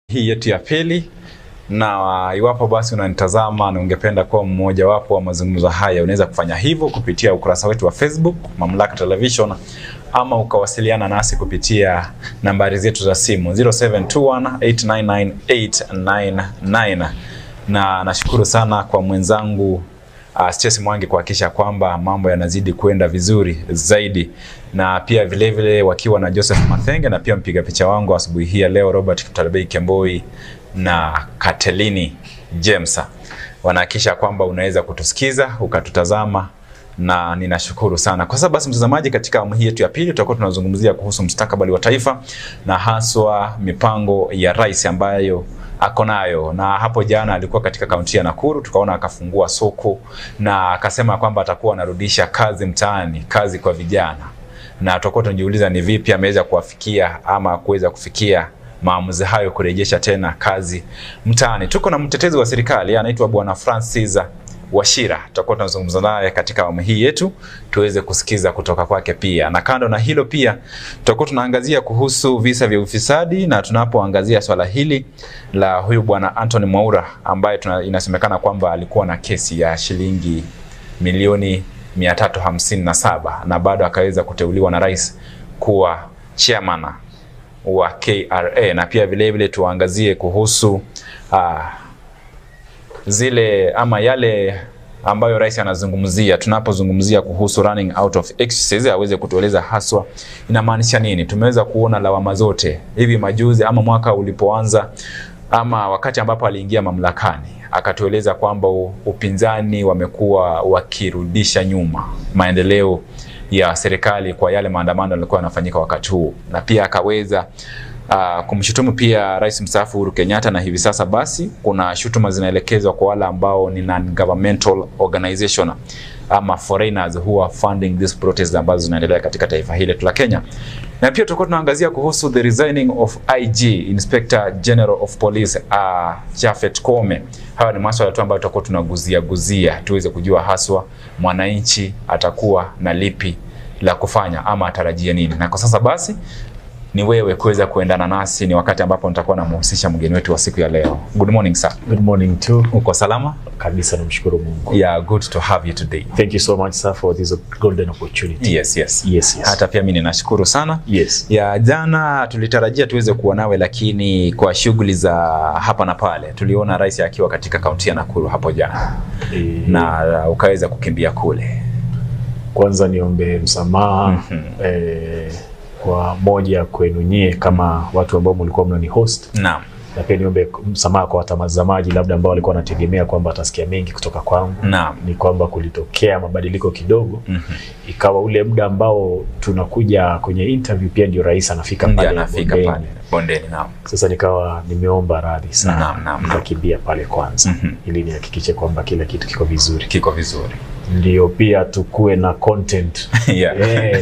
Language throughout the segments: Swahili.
hii yetu ya pili, na iwapo basi unanitazama na ungependa kuwa mmojawapo wa mazungumzo haya, unaweza kufanya hivyo kupitia ukurasa wetu wa Facebook Mamlaka Television, ama ukawasiliana nasi kupitia nambari zetu za simu 0721899899 na nashukuru sana kwa mwenzangu uh, Stacy Mwangi kuhakikisha kwamba mambo yanazidi kwenda vizuri zaidi, na pia vile vile wakiwa na Joseph Mathenge na pia mpiga picha wangu asubuhi hii ya leo Robert Kiptalbei Kemboi na Katelini James wanahakikisha kwamba unaweza kutusikiza ukatutazama na ninashukuru sana kwa sababu basi, mtazamaji, katika awamu hii yetu ya pili tutakuwa tunazungumzia kuhusu mustakabali wa taifa na haswa mipango ya rais ambayo ako nayo, na hapo jana alikuwa katika kaunti ya Nakuru, tukaona akafungua soko na akasema kwamba atakuwa anarudisha kazi mtaani, kazi kwa vijana, na tutakuwa tunajiuliza ni vipi ameweza kuwafikia ama kuweza kufikia maamuzi hayo kurejesha tena kazi mtaani. Tuko na mtetezi wa serikali anaitwa Bwana Francis Washira, tutakuwa tunazungumza naye katika awamu hii yetu tuweze kusikiza kutoka kwake pia. Na kando na hilo pia tutakuwa tunaangazia kuhusu visa vya ufisadi, na tunapoangazia swala hili la huyu bwana Anthony Mwaura ambaye tuna, inasemekana kwamba alikuwa na kesi ya shilingi milioni 357 na bado akaweza kuteuliwa na rais kuwa chairman wa KRA, na pia vile vile tuangazie kuhusu uh, zile ama yale ambayo rais anazungumzia tunapozungumzia kuhusu running out of excuses, aweze kutueleza haswa inamaanisha nini. Tumeweza kuona lawama zote hivi majuzi ama mwaka ulipoanza ama wakati ambapo aliingia mamlakani, akatueleza kwamba upinzani wamekuwa wakirudisha nyuma maendeleo ya serikali kwa yale maandamano yalikuwa yanafanyika wakati huu, na pia akaweza Uh, kumshutumu pia rais mstaafu Uhuru Kenyatta, na hivi sasa basi kuna shutuma zinaelekezwa kwa wale ambao ni non-governmental organization ama foreigners who are funding this protest ambazo zinaendelea katika taifa hili la Kenya. Na pia tutakuwa tunaangazia kuhusu the resigning of IG Inspector General of Police uh, Japhet Koome. Hayo ni masuala tu ambayo tutakuwa tunaguzia guzia tuweze kujua haswa mwananchi atakuwa na lipi la kufanya ama atarajia nini. Na kwa sasa basi ni wewe kuweza kuendana nasi. Ni wakati ambapo nitakuwa namhusisha mgeni wetu wa siku ya leo. Good morning sir. Good morning too. Uko salama? Kabisa, namshukuru Mungu. Yeah, good to have you today. Thank you so much sir for this golden opportunity. Yes, yes. Yes, yes. Hata pia mimi ninashukuru sana. Yes. Ya jana tulitarajia tuweze kuwa nawe, lakini kwa shughuli za hapa na pale tuliona rais akiwa katika kaunti ya Nakuru hapo jana E, na ukaweza kukimbia kule. kwanza niombe msamaha Mhm. eh, kwa moja kwenu nyie kama watu ambao mlikuwa mnani host Naam. na pia niombe msamaha kwa watazamaji labda ambao walikuwa wanategemea kwamba watasikia mengi kutoka kwangu. Naam. Ni kwamba kulitokea mabadiliko kidogo, Mhm. ikawa ule muda ambao tunakuja kwenye interview pia ndio rais anafika Ndiye pale anafika bondeni. pale bondeni. Naam. Sasa nikawa nimeomba radhi sana, Naam, naam, naam. nikakimbia pale kwanza Mhm. ili nihakikishe kwamba kila kitu kiko vizuri, Kiko vizuri. ndio pia tukuwe na content yeah. Eh,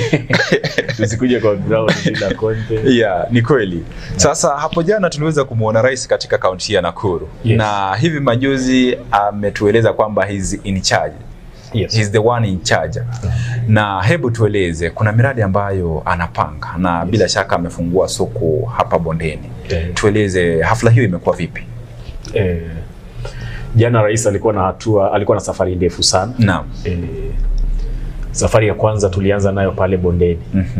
tusikuje kwa ground bila content. Yeah, ni kweli. Sasa hapo jana tuliweza kumwona rais katika kaunti ya Nakuru Yes. na hivi majuzi ametueleza kwamba he's in charge. Yes. He's the one in charge. Na hebu tueleze, kuna miradi ambayo anapanga na bila shaka amefungua soko hapa bondeni. Eh, Tueleze hafla hiyo imekuwa vipi? eh, jana rais alikuwa na hatua, alikuwa na safari ndefu sana. Naam. Eh, safari ya kwanza tulianza nayo pale bondeni. Mhm.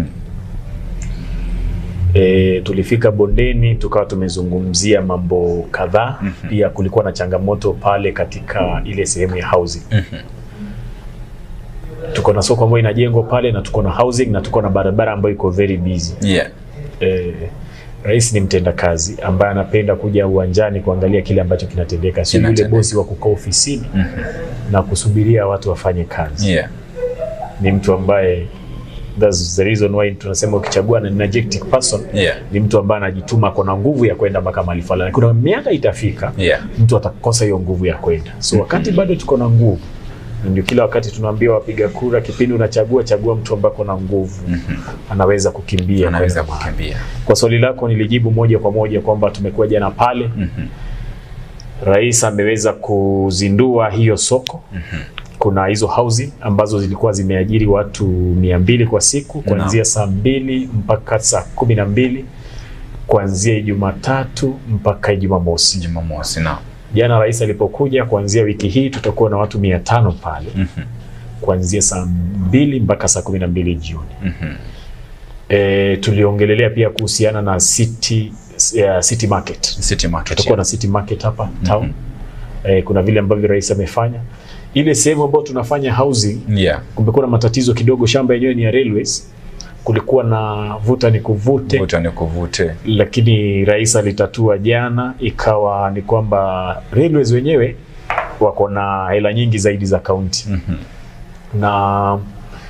E, tulifika bondeni tukawa tumezungumzia mambo kadhaa. Mhm. Pia kulikuwa na changamoto pale katika ile sehemu ya housing. Mhm. Tuko na soko ambayo inajengwa pale na tuko na housing na tuko na barabara ambayo iko very busy. Yeah. E, rais ni mtenda kazi ambaye anapenda kuja uwanjani kuangalia kile ambacho kinatendeka, sio yule Kinatendeka. bosi wa kukaa ofisini Mhm. na kusubiria watu wafanye kazi. Yeah. Ni mtu ambaye that's the reason why tunasema ukichagua an energetic person Yeah. ni mtu ambaye anajituma, ako na nguvu ya kwenda mpaka mahali fulani. Kuna miaka itafika Yeah. mtu atakosa hiyo nguvu ya kwenda, so wakati bado tuko na nguvu, na ndio kila wakati tunaambia wapiga kura, kipindi unachagua, chagua mtu ambaye ako na nguvu, Mhm. anaweza kukimbia Anaweza kwenda mahali. kukimbia. Kwa swali lako nilijibu moja kwa moja kwamba tumekuwa jana pale, Mhm. rais ameweza kuzindua hiyo soko kuna hizo housing ambazo zilikuwa zimeajiri watu mia mbili kwa siku kuanzia saa mbili mpaka saa kumi na mbili kuanzia Jumatatu mpaka Jumamosi. Jumamosi na Jana rais alipokuja, kuanzia wiki hii tutakuwa na watu mia tano pale Mhm. kuanzia saa mbili mpaka saa kumi na mbili jioni. Mhm. E, tuliongelelea pia kuhusiana na city, uh, city market. City Market. Tutakuwa na city market hapa town. E, kuna vile ambavyo rais amefanya ile sehemu ambayo tunafanya housing Yeah. kumekuwa na matatizo kidogo. Shamba yenyewe ni ya railways, kulikuwa na vuta ni kuvute, Vuta ni kuvute. lakini rais alitatua jana, ikawa ni kwamba railways wenyewe wako na hela nyingi zaidi za kaunti Mhm. na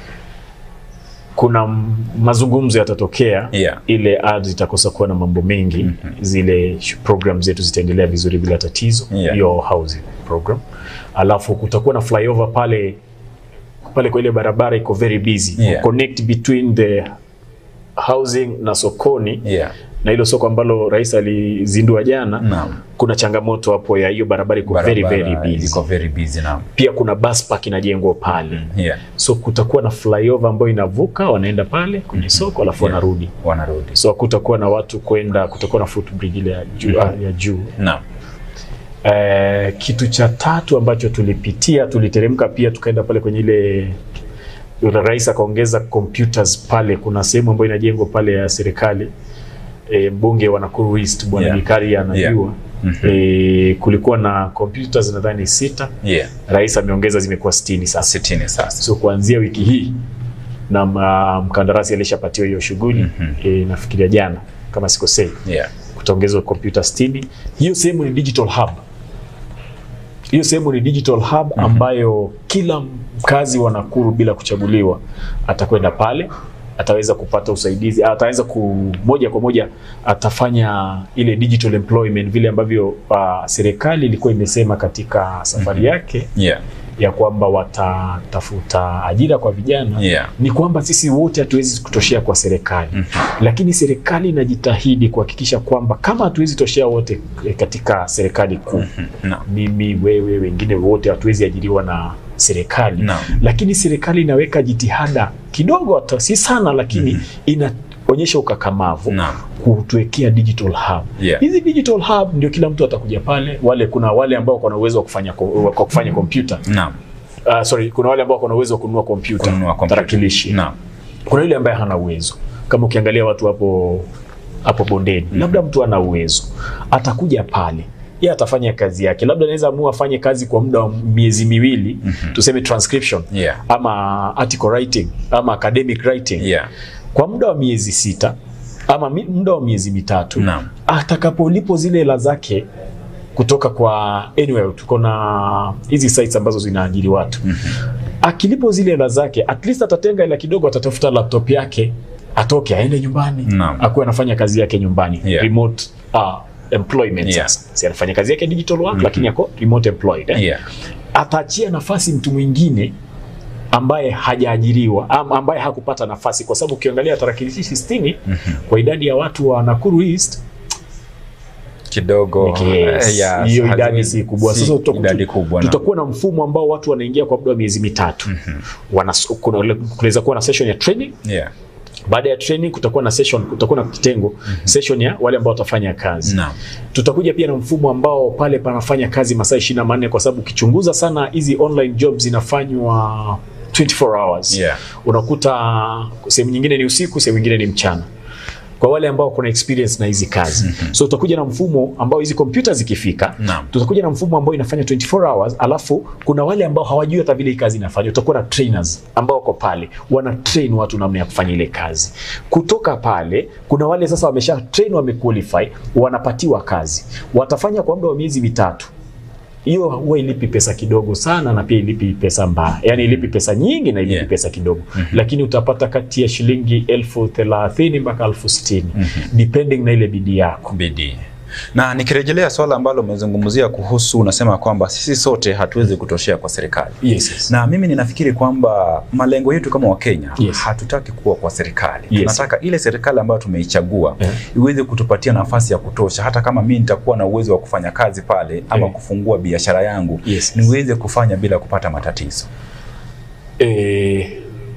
kuna m- mazungumzo yatatokea Yeah. ile ardhi itakosa kuwa na mambo mengi zile sh- program zetu zitaendelea vizuri bila tatizo Yeah. hiyo housing program alafu kutakuwa na flyover pale pale kwa ile barabara iko very busy Yeah. connect between the housing na sokoni Yeah. na hilo soko ambalo rais alizindua jana Naam. kuna changamoto hapo ya hiyo barabara iko very very Barabara busy Iko very busy naam. pia kuna bus park inajengwa pale Yeah. so kutakuwa na flyover ambayo inavuka wanaenda pale kwenye soko alafu Yeah. wanarudi Wanarudi. so kutakuwa na watu kwenda kutakuwa na footbridge ile ya juu, ya juu. Naam. Eh, kitu cha tatu ambacho tulipitia tuliteremka pia tukaenda pale kwenye ile yule rais akaongeza computers pale kuna sehemu ambayo inajengwa pale ya serikali e, mbunge wa Nakuru East bwana Yeah. Gikari anajua Mhm. e, kulikuwa na computers nadhani sita Yeah. rais ameongeza zimekuwa 60 sasa Sitini sasa. so kuanzia wiki hii na ma- mkandarasi alishapatiwa hiyo shughuli Mhm. e, nafikiria jana kama sikosei Yeah. kutaongezwa kompyuta 60 hiyo sehemu ni digital hub hiyo sehemu ni digital hub ambayo kila mkazi wa Nakuru bila kuchaguliwa atakwenda pale ataweza kupata usaidizi ataweza ku moja kwa moja atafanya ile digital employment vile ambavyo uh, serikali ilikuwa imesema katika safari yake Yeah. ya kwamba watatafuta ajira kwa vijana Yeah. ni kwamba sisi wote hatuwezi kutoshea kwa serikali lakini serikali inajitahidi kuhakikisha kwamba kama hatuwezi toshea wote eh, katika serikali kuu Naam. mimi wewe wengine wote hatuwezi ajiriwa na serikali Naam. lakini serikali inaweka jitihada kidogo hata si sana lakini inaonyesha ukakamavu Naam. kutuwekea digital hub Yeah. hizi digital hub ndio kila mtu atakuja pale wale kuna wale ambao wako na uwezo wa kufanya ko- wa kufanya kompyuta Naam. uh, sorry kuna wale ambao wako na uwezo wa kununua kompyuta Kununua kompyuta. tarakilishi Naam. kuna yule ambaye hana uwezo kama ukiangalia watu hapo hapo bondeni labda mtu ana uwezo atakuja pale yeye atafanya kazi yake labda anaweza amua afanye kazi kwa muda wa miezi miwili tuseme transcription Yeah. ama article writing ama academic writing Yeah. kwa muda wa miezi sita ama mi, muda wa miezi mitatu Naam. atakapolipo zile hela zake kutoka kwa anyway, tuko na hizi sites ambazo zinaajiri watu akilipo zile hela zake at least atatenga hela kidogo atatafuta laptop yake atoke aende nyumbani Naam. akuwe anafanya kazi yake nyumbani Yeah. remote uh, employment Yeah. sasa si anafanya kazi yake digital work lakini ako remote employed eh? Yeah. ataachia nafasi mtu mwingine ambaye hajaajiriwa am- ambaye hakupata nafasi kwa sababu ukiangalia tarakilishi 60 kwa idadi ya watu wa Nakuru East Kidogo. yes, eh, yeah, hiyo idadi haziwezi- si kubwa. si Sasa tutaku- idadi kubwa. naam. tutakuwa na mfumo ambao watu wanaingia kwa muda wa miezi mitatu Wanas- kuna- kunaweza kuwa na session ya training Yeah. baada ya training kutakuwa na session kutakuwa na kitengo session ya wale ambao watafanya kazi Naam. tutakuja pia na mfumo ambao pale panafanya kazi masaa 24 kwa sababu ukichunguza sana hizi online jobs zinafanywa 24 hours Yeah. unakuta sehemu nyingine ni usiku sehemu nyingine ni mchana kwa wale ambao kuna experience na hizi kazi so tutakuja na mfumo ambao hizi kompyuta zikifika Naam. tutakuja na mfumo ambao inafanya 24 hours alafu kuna wale ambao hawajui hata vile hii kazi inafanywa utakuwa na trainers ambao wako pale wana train watu namna ya kufanya ile kazi kutoka pale kuna wale sasa wamesha train wamequalify wanapatiwa kazi watafanya kwa muda wa miezi mitatu hiyo huwa ilipi pesa kidogo sana na pia ilipi pesa mbaya yani ilipi pesa nyingi na ilipi Yeah. pesa kidogo lakini utapata kati ya shilingi elfu thelathini mpaka elfu sitini depending na ile bidii yako bidii. Na nikirejelea swala ambalo umezungumzia kuhusu, unasema kwamba sisi sote hatuwezi kutoshea kwa serikali. yes, yes. Na mimi ninafikiri kwamba malengo yetu kama Wakenya Yes. hatutaki kuwa kwa serikali. Yes. Tunataka ile serikali ambayo tumeichagua Yeah. iweze kutupatia nafasi ya kutosha, hata kama mimi nitakuwa na uwezo wa kufanya kazi pale ama Yeah. kufungua biashara yangu Yes. niweze kufanya bila kupata matatizo. Eh,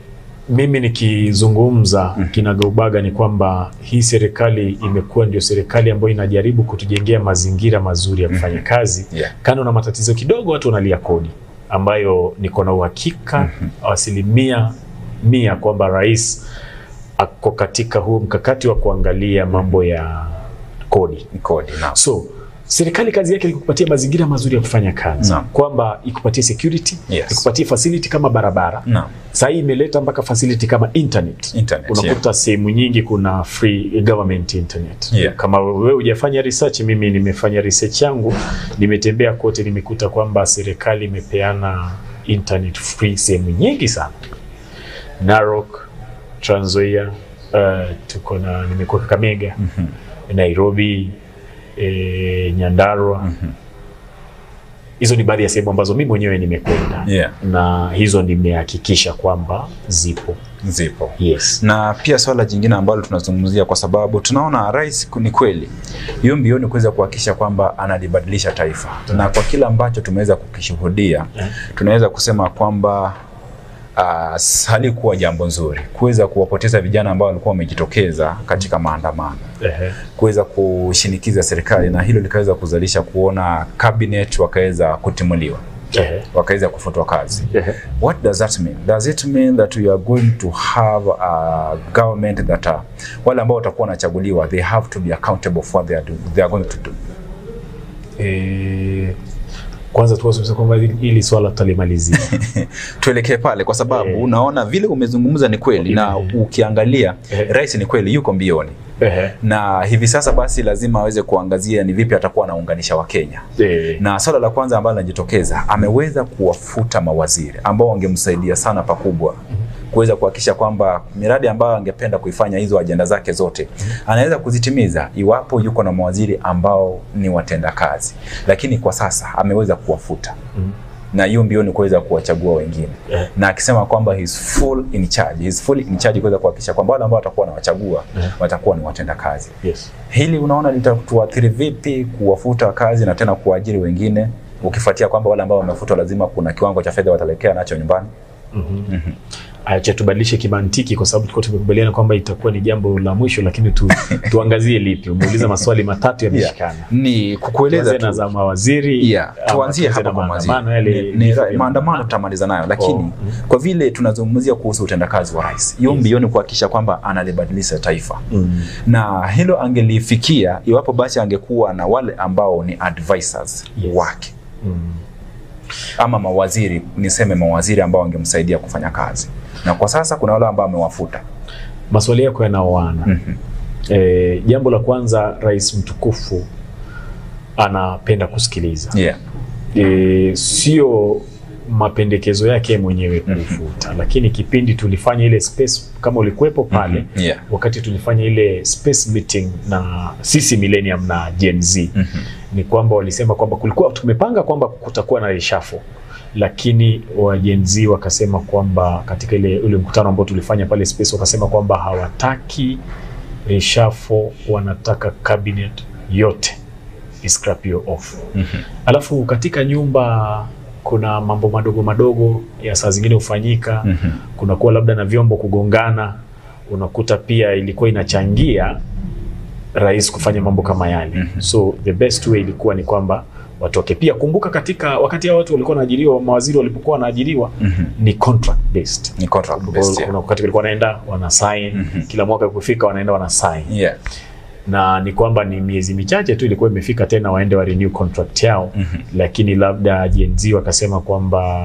mimi nikizungumza kinagaubaga ni kwamba hii serikali imekuwa ndio serikali ambayo inajaribu kutujengea mazingira mazuri ya kufanya kazi Yeah. kando na matatizo kidogo watu wanalia kodi ambayo niko na uhakika asilimia mia kwamba rais ako katika huu mkakati wa kuangalia mambo ya kodi Ni kodi naam. so serikali kazi yake ni kukupatia mazingira mazuri ya kufanya kazi Naam. kwamba ikupatie security Yes. ikupatie facility kama barabara Naam. Saa hii imeleta mpaka facility kama internet. Internet, Unakuta sehemu nyingi kuna free government internet. Yeah. Kama wewe hujafanya research, mimi nimefanya research yangu, nimetembea kote, nimekuta kwamba serikali imepeana internet free sehemu nyingi sana. Narok, Trans Nzoia, uh, tuko na nimekuwa Kakamega, Nairobi, eh, Nyandarua. Hizo ni baadhi ya sehemu ambazo mimi mwenyewe nimekwenda Yeah. na hizo nimehakikisha kwamba zipo. Zipo. Yes. na pia swala jingine ambalo tunazungumzia kwa sababu tunaona rais ni kweli hiyo mbioni kuweza kuhakikisha kwamba analibadilisha taifa na kwa kile ambacho tumeweza kukishuhudia tunaweza kusema kwamba uh, halikuwa jambo nzuri kuweza kuwapoteza vijana ambao walikuwa wamejitokeza katika maandamano Ehe. kuweza kushinikiza serikali na hilo likaweza kuzalisha kuona cabinet wakaweza kutimuliwa Ehe. wakaweza kufutwa kazi Ehe. What does that mean? Does it mean that we are going to have a government that are, wale ambao watakuwa wanachaguliwa they have to be accountable for what they are, do, they are going to do. Eh, kwanza tuwasema kwamba hili- hili swala tutalimalizia. Tuelekee pale kwa sababu Eh. unaona vile umezungumza ni kweli na Eh. ukiangalia Eh. rais ni kweli yuko mbioni Ehe. na hivi sasa basi lazima aweze kuangazia ni vipi atakuwa anaunganisha Wakenya Eh, na swala la kwanza ambalo linajitokeza ameweza kuwafuta mawaziri ambao wangemsaidia sana pakubwa kuweza kuhakikisha kwamba miradi ambayo angependa kuifanya hizo ajenda zake zote anaweza kuzitimiza iwapo yuko na mawaziri ambao ni watendakazi, lakini kwa sasa ameweza kuwafuta Mhm. na hiyo mbio ni kuweza kuwachagua wengine Eh. na akisema kwamba he is full in charge, he is full in charge kuweza kuhakikisha kwamba wale ambao watakuwa wanawachagua Eh. watakuwa ni watendakazi. yes. Hili unaona litatuathiri vipi kuwafuta kazi na tena kuajiri wengine, ukifuatia kwamba wale ambao wamefutwa lazima kuna kiwango cha fedha wataelekea nacho nyumbani? Acha tubadilishe kimantiki kwa sababu tulikuwa tumekubaliana kwamba itakuwa ni jambo la mwisho, lakini tu, tuangazie lipi. Umeuliza maswali matatu yameshikana. Ni kukueleza Tuanze na tu za mawaziri Yeah, ama tuanzie tuanze hapa na kwa mawaziri. maandamano yale Ni- ni- vifo vya Maandamano tutamaliza nayo, lakini Oh, kwa vile tunazungumzia kuhusu utendakazi wa rais, hiyo Yes. mbioni kuhakikisha kwamba analibadilisha taifa Mm. na hilo angelifikia iwapo basi angekuwa na wale ambao ni advisors Yes. wake Mm. ama mawaziri, niseme mawaziri ambao wangemsaidia kufanya kazi, na kwa sasa kuna wale ambao amewafuta. Maswali yako yanaoana. Mhm. Eh, jambo la kwanza, rais mtukufu anapenda kusikiliza Yeah. e, sio mapendekezo yake mwenyewe kufuta, lakini kipindi tulifanya ile space, kama ulikuwepo pale Mhm. Yeah. wakati tulifanya ile space meeting na sisi millennium na Gen Z Mhm. ni kwamba walisema kwamba kulikuwa tumepanga kwamba kutakuwa na reshuffle lakini wa Gen Z wakasema kwamba katika ile ule mkutano ambao tulifanya pale space wakasema kwamba hawataki reshuffle, wanataka cabinet yote scrap hiyo off. Mhm. Alafu katika nyumba kuna mambo madogo madogo ya saa zingine hufanyika Mhm. kunakuwa labda na vyombo kugongana, unakuta pia ilikuwa inachangia rais kufanya mambo kama yale. Mhm. So the best way ilikuwa ni kwamba watoke. Pia kumbuka, katika wakati hao watu walikuwa wanaajiriwa, mawaziri walipokuwa wanaajiriwa Mhm. ni contract based. Ni contract based, yeah. Kuna wakati walikuwa wanaenda wana sign Mhm. kila mwaka kufika, wanaenda wana sign Yeah. na ni kwamba ni miezi michache tu ilikuwa imefika tena waende wa renew contract yao Mhm. lakini labda Gen Z wakasema kwamba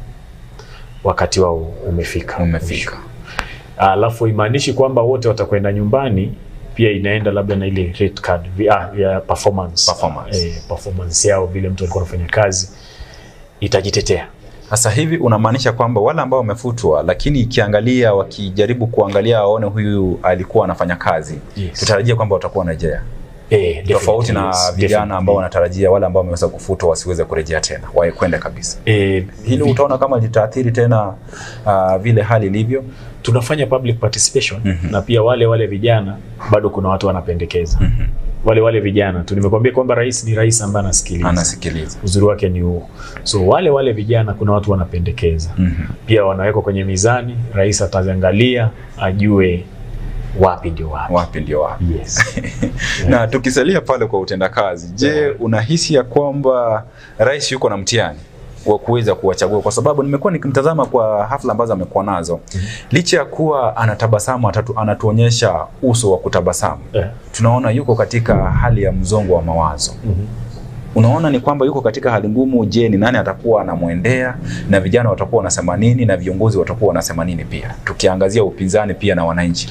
wakati wao umefika Umefika. alafu imaanishi kwamba wote watakwenda nyumbani pia inaenda labda na ile rate card vi- ah, ya performance, Performance. Eh, performance yao vile mtu alikuwa anafanya kazi itajitetea Sasa hivi unamaanisha kwamba wale ambao wamefutwa, lakini ikiangalia, wakijaribu kuangalia waone huyu alikuwa anafanya kazi, Yes. tutarajia kwamba watakuwa wanarejea, eh, tofauti na definitely, yes, vijana ambao definitely. wanatarajia wale ambao wameweza kufutwa wasiweze kurejea tena, wakwende kabisa. eh, Hilo vi- utaona kama litaathiri tena uh, vile hali ilivyo. tunafanya public participation Mhm. na pia wale wale vijana bado kuna watu wanapendekeza wale wale vijana tu. Nimekwambia kwamba rais ni rais ambaye anasikiliza, anasikiliza uzuri wake ni huo. So wale wale vijana, kuna watu wanapendekeza Mhm. pia, wanawekwa kwenye mizani, rais ataziangalia ajue wapi ndio wapi. wapi ndio wapi Yes. na tukisalia pale kwa utendakazi je unahisi ya kwamba rais yuko na mtihani wa kuweza kuwachagua kwa sababu nimekuwa nikimtazama kwa hafla ambazo amekuwa nazo licha ya kuwa anatabasamu atatu, anatuonyesha uso wa kutabasamu Eh. tunaona yuko katika hali ya mzongo wa mawazo Mhm. unaona ni kwamba yuko katika hali ngumu je ni nani atakuwa anamwendea na vijana watakuwa wanasema nini na viongozi watakuwa wanasema nini pia tukiangazia upinzani pia na wananchi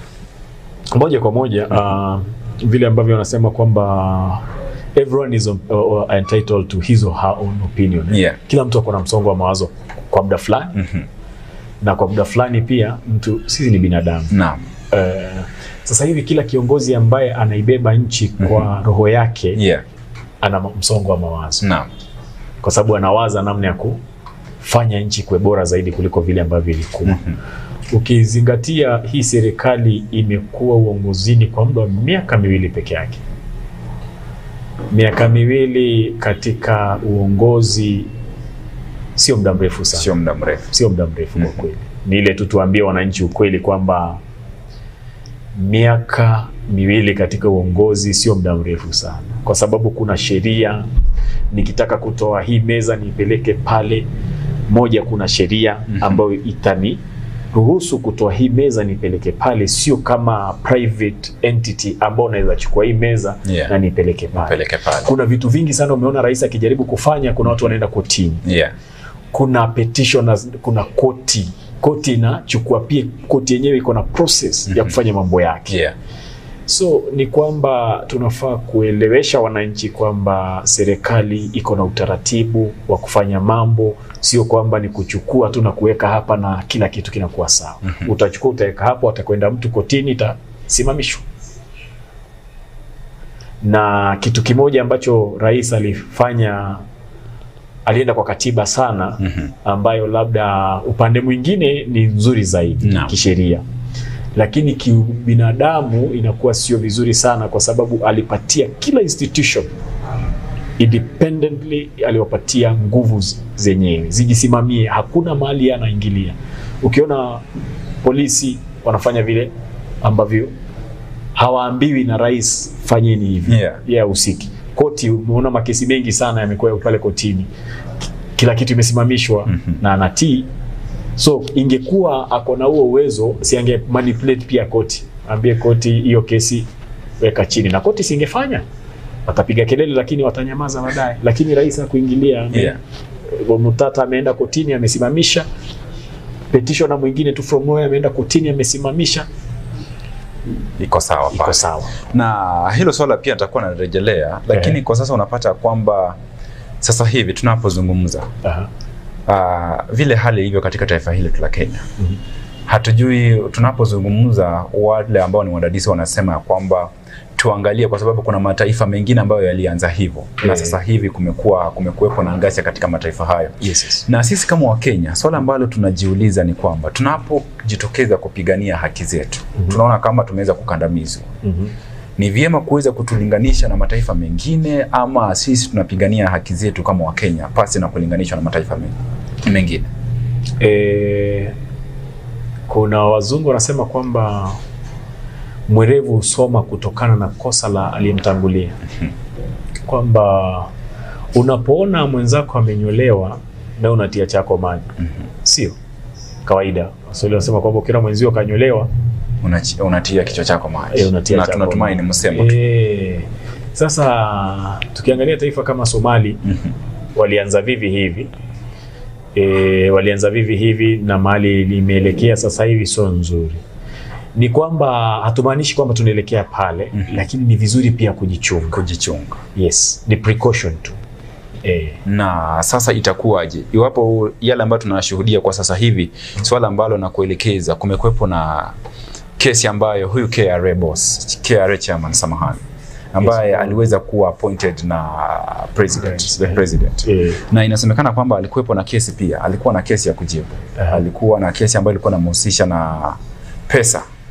moja kwa moja uh, vile ambavyo wanasema kwamba everyone is on, uh, entitled to his or her own opinion Yeah. kila mtu ako na msongo wa mawazo kwa muda fulani Mhm. na kwa muda fulani pia mtu sisi ni binadamu naam uh, sasa hivi kila kiongozi ambaye anaibeba nchi kwa roho yake yeah. ana msongo wa mawazo naam kwa sababu anawaza namna ya kufanya nchi kuwe bora zaidi kuliko vile ambavyo ilikuwa ukizingatia hii serikali imekuwa uongozini kwa muda wa miaka miwili peke yake miaka miwili katika uongozi sio muda mrefu sana sio muda mrefu sio muda mrefu kwa Mhm. kweli ni ile tu tuambie wananchi ukweli kwamba miaka miwili katika uongozi sio muda mrefu sana kwa sababu kuna sheria nikitaka kutoa hii meza niipeleke pale moja kuna sheria Mhm. ambayo itani ruhusu kutoa hii meza nipeleke pale sio kama private entity ambao unaweza chukua hii meza Yeah. na nipeleke pale peleke pale kuna vitu vingi sana umeona rais akijaribu kufanya kuna watu wanaenda kotini yeah. kuna petitioners, kuna koti koti inachukua pia koti yenyewe iko na process ya Mhm. kufanya mambo yake Yeah. so ni kwamba tunafaa kuelewesha wananchi kwamba serikali iko na utaratibu wa kufanya mambo sio kwamba ni kuchukua tu na kuweka hapa na kila kitu kinakuwa sawa Mhm. utachukua utaweka hapo atakwenda mtu kotini itasimamishwa na kitu kimoja ambacho rais alifanya alienda kwa katiba sana Mhm. ambayo labda upande mwingine ni nzuri zaidi Naam. kisheria lakini kibinadamu inakuwa sio vizuri sana kwa sababu alipatia kila institution independently aliwapatia nguvu z- zenyewe zijisimamie hakuna mahali yeye anaingilia ukiona polisi wanafanya vile ambavyo hawaambiwi na rais fanyeni hivi Yeah. yeye hahusiki koti umeona makesi mengi sana yamekuwa pale kotini kila kitu imesimamishwa Mhm. na anatii so ingekuwa ako na huo uwezo siange manipulate pia koti ambie koti hiyo kesi weka chini na koti singefanya watapiga kelele lakini watanyamaza baadaye lakini rais hakuingilia ame- Yeah. Mutata ameenda kotini amesimamisha petitioner mwingine tu from nowhere ameenda kotini amesimamisha iko sawa iko pale. sawa na hilo swala pia nitakuwa narejelea lakini Ehe. kwa sasa unapata kwamba sasa hivi tunapozungumza Aha. uh, vile hali ilivyo katika taifa hili la Kenya Mhm. hatujui tunapozungumza wale ambao ni wadadisi wanasema ya kwamba tuangalie kwa sababu kuna mataifa mengine ambayo yalianza hivyo na Eh. sasa hivi kumekuwa kumekuwepo na ghasia katika mataifa hayo Yes, yes. na sisi kama wakenya swala ambalo tunajiuliza ni kwamba tunapojitokeza kupigania haki zetu Mhm. tunaona kama tumeweza kukandamizwa Mhm. ni vyema kuweza kutulinganisha na mataifa mengine ama sisi tunapigania haki zetu kama wakenya pasi na kulinganishwa na mataifa men- mengine E, kuna wazungu wanasema kwamba mwerevu husoma kutokana na kosa la aliyemtangulia, kwamba unapoona mwenzako amenyolewa na unatia chako maji, sio kawaida. Waswahili wanasema kwamba ukiona mwenzio kanyolewa Unachi- unatia kichwa chako maji e, unatia na chako tunatumai ni maji. msemo tu. e, Sasa tukiangalia taifa kama Somali Mhm. walianza vivi hivi e, walianza vivi hivi na mahali limeelekea sasa hivi sio nzuri. Ni kwamba hatumaanishi kwamba tunaelekea pale Mhm. lakini ni vizuri pia kujichunga. kujichunga Yes, ni precaution tu e, na sasa itakuwaje iwapo yale ambayo tunashuhudia kwa sasa hivi swala ambalo nakuelekeza kumekwepo na kesi ambayo huyu KRA boss KRA chairman samahani ambaye Yes. aliweza kuwa appointed na president, Yes. the president e, na inasemekana kwamba alikuwepo na kesi pia alikuwa na kesi ya kujibu Aha. alikuwa na kesi ambayo ilikuwa inamhusisha na pesa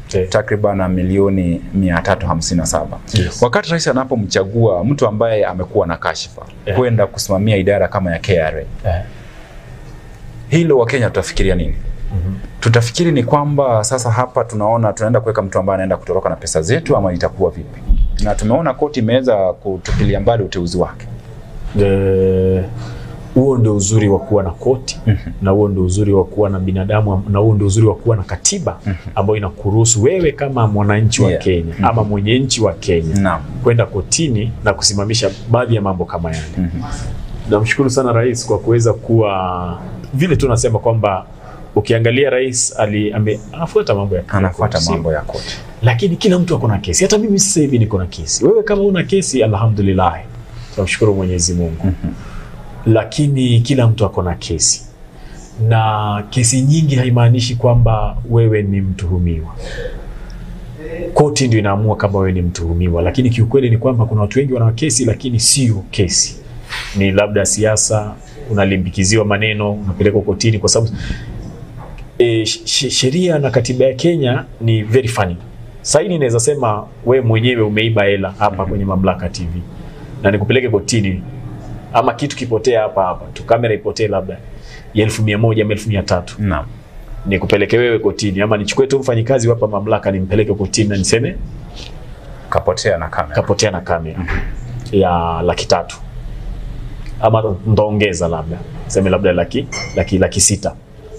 Eh. takriban milioni 357. Yes. Wakati rais anapomchagua mtu ambaye amekuwa na kashfa Eh. kwenda kusimamia idara kama ya KRA, Eh. hilo Wakenya tutafikiria nini? Mhm. Tutafikiri ni kwamba sasa hapa tunaona tunaenda kuweka mtu ambaye anaenda kutoroka na pesa zetu, ama itakuwa vipi? Na tumeona koti imeweza kutupilia mbali uteuzi wake. Eh, huo ndio uzuri wa kuwa na koti na huo ndio uzuri wa kuwa na binadamu na huo ndio uzuri wa kuwa na katiba ambayo inakuruhusu wewe kama mwananchi wa Yeah. Kenya ama mwenye nchi wa Kenya Naam. kwenda kotini na kusimamisha baadhi ya mambo kama yale. Mhm. Namshukuru sana rais kwa kuweza kuwa vile tu nasema kwamba ukiangalia rais ali, ame, anafuata mambo ya Anafuata sio? mambo ya koti. lakini kila mtu ako na kesi. Hata mimi sasa hivi niko na kesi. Wewe kama una kesi, alhamdulillah, tunamshukuru Mwenyezi Mungu. Lakini kila mtu ako na kesi, na kesi nyingi haimaanishi kwamba wewe ni mtuhumiwa. Koti ndio inaamua kama wewe ni mtuhumiwa, lakini kiukweli ni kwamba kuna watu wengi wana kesi, lakini sio kesi, ni labda siasa, unalimbikiziwa maneno, unapelekwa kotini kwa sababu e, sh- sheria na katiba ya Kenya ni very funny. Saini inaweza sema we mwenyewe umeiba hela hapa kwenye Mamlaka TV na nikupeleke kotini, ama kitu kipotea hapa hapa tu, kamera ipotee labda ya elfu mia moja ama elfu mia tatu Naam. nikupeleke wewe kotini, ama nichukue tu mfanyikazi hapa Mamlaka nimpeleke kotini na niseme Kapotea na kamera. kapotea na kamera ya laki tatu ama ndaongeza labda seme labda laki, laki, laki sita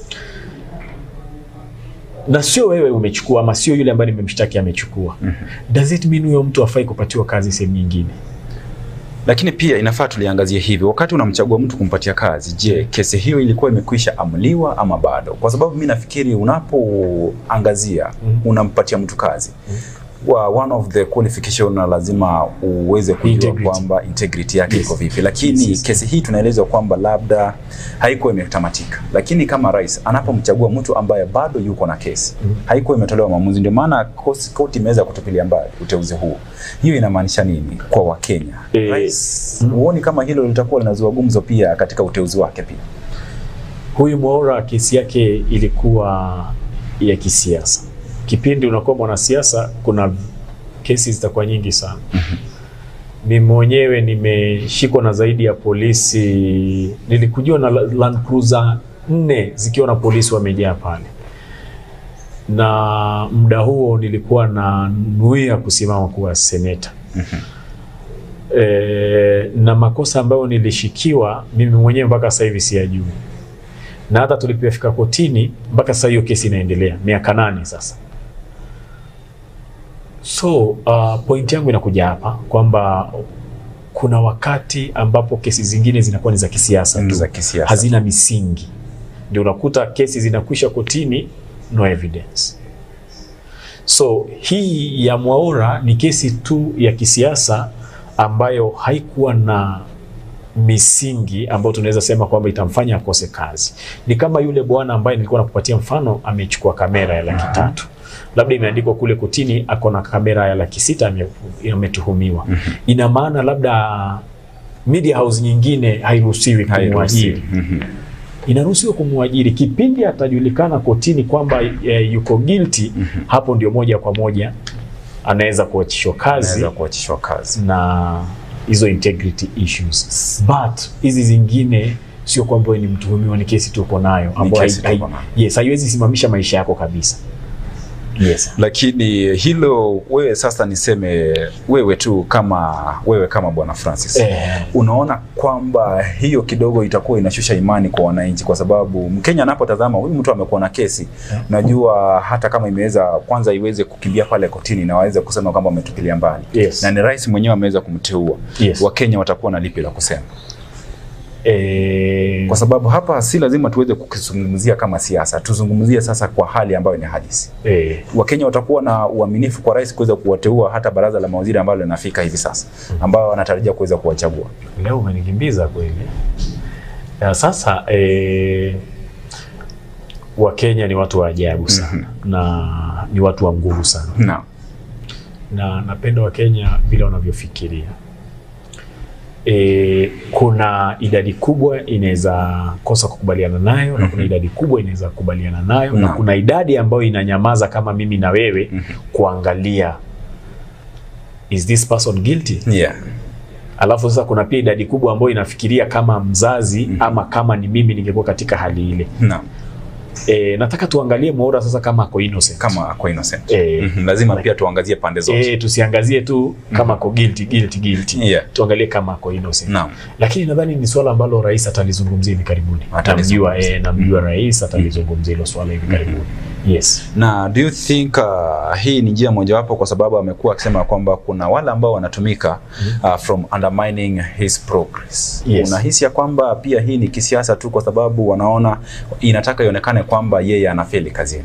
na sio wewe umechukua ama sio yule ambaye nimemshtaki amechukua does it mean huyo mtu afai kupatiwa kazi sehemu nyingine Lakini pia inafaa tuliangazie hivi, wakati unamchagua mtu kumpatia kazi, je, kesi hiyo ilikuwa imekwisha amuliwa ama bado? Kwa sababu mi nafikiri unapoangazia Mhm. unampatia mtu kazi wa one of the qualification na lazima uweze kujua Integrity. kwamba integrity yake Yes. iko vipi, lakini Yes, yes. kesi hii tunaelezwa kwamba labda haikuwa imetamatika, lakini kama rais anapomchagua mtu ambaye bado yuko na kesi Mhm. haikuwa imetolewa maamuzi, ndio maana kosi- koti imeweza kutupilia mbali uteuzi huu. Hiyo inamaanisha nini kwa Wakenya? Eh, Rais, mhm. huoni kama hilo litakuwa linazua gumzo pia katika uteuzi wake pia? huyu Mwaura kesi yake ilikuwa ya kisiasa. Kipindi unakuwa mwanasiasa, kuna kesi zitakuwa nyingi sana. Mimi mwenyewe nimeshikwa na zaidi ya polisi, nilikujua na Land Cruiser nne zikiwa na polisi wamejaa pale, na muda huo nilikuwa na nuia kusimama kuwa seneta. E, na makosa ambayo nilishikiwa mimi mwenyewe mpaka sasa hivi siyajui na hata tulipofika kotini mpaka sasa hiyo kesi inaendelea miaka nane sasa. So uh, point yangu inakuja hapa kwamba kuna wakati ambapo kesi zingine zinakuwa ni za kisiasa Ni tu, za kisiasa. hazina misingi, ndio unakuta kesi zinakwisha kotini, no evidence. So hii ya Mwaura ni kesi tu ya kisiasa ambayo haikuwa na misingi ambayo tunaweza sema kwamba itamfanya akose kazi. Ni kama yule bwana ambaye nilikuwa nakupatia mfano, amechukua kamera ya laki tatu labda imeandikwa kule kotini ako na kamera ya laki sita ame- ametuhumiwa. Ina maana labda media house nyingine hairuhusiwi kumwajiri Mhm. inaruhusiwa kumwajiri kipindi atajulikana kotini kwamba e, yuko guilty hapo ndio moja kwa moja anaweza kuachishwa kazi Anaweza kuachishwa kazi. na hizo integrity issues but hizi zingine sio kwamba wewe ni mtuhumiwa ni kesi tuko nayo ambayo kesi hai- tuko hai- nayo. yes haiwezi simamisha maisha yako kabisa yes Lakini hilo wewe sasa, niseme wewe tu kama wewe kama bwana Francis eh, unaona kwamba hiyo kidogo itakuwa inashusha imani kwa wananchi, kwa sababu Mkenya anapotazama huyu mtu amekuwa na kesi, najua hata kama imeweza kwanza iweze kukimbia pale kotini na waweze kusema kwamba wametupilia mbali Yes. na ni rais mwenyewe ameweza kumteua, Yes. Wakenya watakuwa na lipi la kusema? eh, Kwa sababu hapa si lazima tuweze kukizungumzia kama siasa, tuzungumzie sasa kwa hali ambayo ni halisi. eh, Wakenya watakuwa na uaminifu kwa rais kuweza kuwateua hata baraza la mawaziri ambalo linafika hivi sasa, ambao wanatarajia kuweza kuwachagua. leo umenikimbiza kweli ya sasa eh, wakenya ni watu wa ajabu sana na ni watu wa nguvu sana Naam. na napenda wakenya vile wanavyofikiria E, kuna idadi kubwa inaweza kosa kukubaliana nayo na kuna idadi kubwa inaweza kukubaliana nayo na Naam. kuna idadi ambayo inanyamaza kama mimi na wewe kuangalia is this person guilty Yeah. alafu sasa kuna pia idadi kubwa ambayo inafikiria kama mzazi ama kama ni mimi ningekuwa katika hali ile Naam. e, nataka tuangalie Mwaura sasa kama ako innocent Kama ako innocent. Eh. Mhm. Lazima pia tuangazie pande zote. e, tusiangazie tu kama ako guilty guilty guilty Yeah. tuangalie kama ako innocent Naam. lakini nadhani ni swala ambalo rais atalizungumzia hivi karibuni namjua Atalizungumzia. eh, namjua rais atalizungumzia hilo swala hivi karibuni yes na do you think uh, hii ni njia mojawapo kwa sababu amekuwa akisema kwamba kuna wale ambao wanatumika uh, from undermining his progress Yes. unahisi ya kwamba pia hii ni kisiasa tu kwa sababu wanaona inataka ionekane kwamba yeye anafeli kazini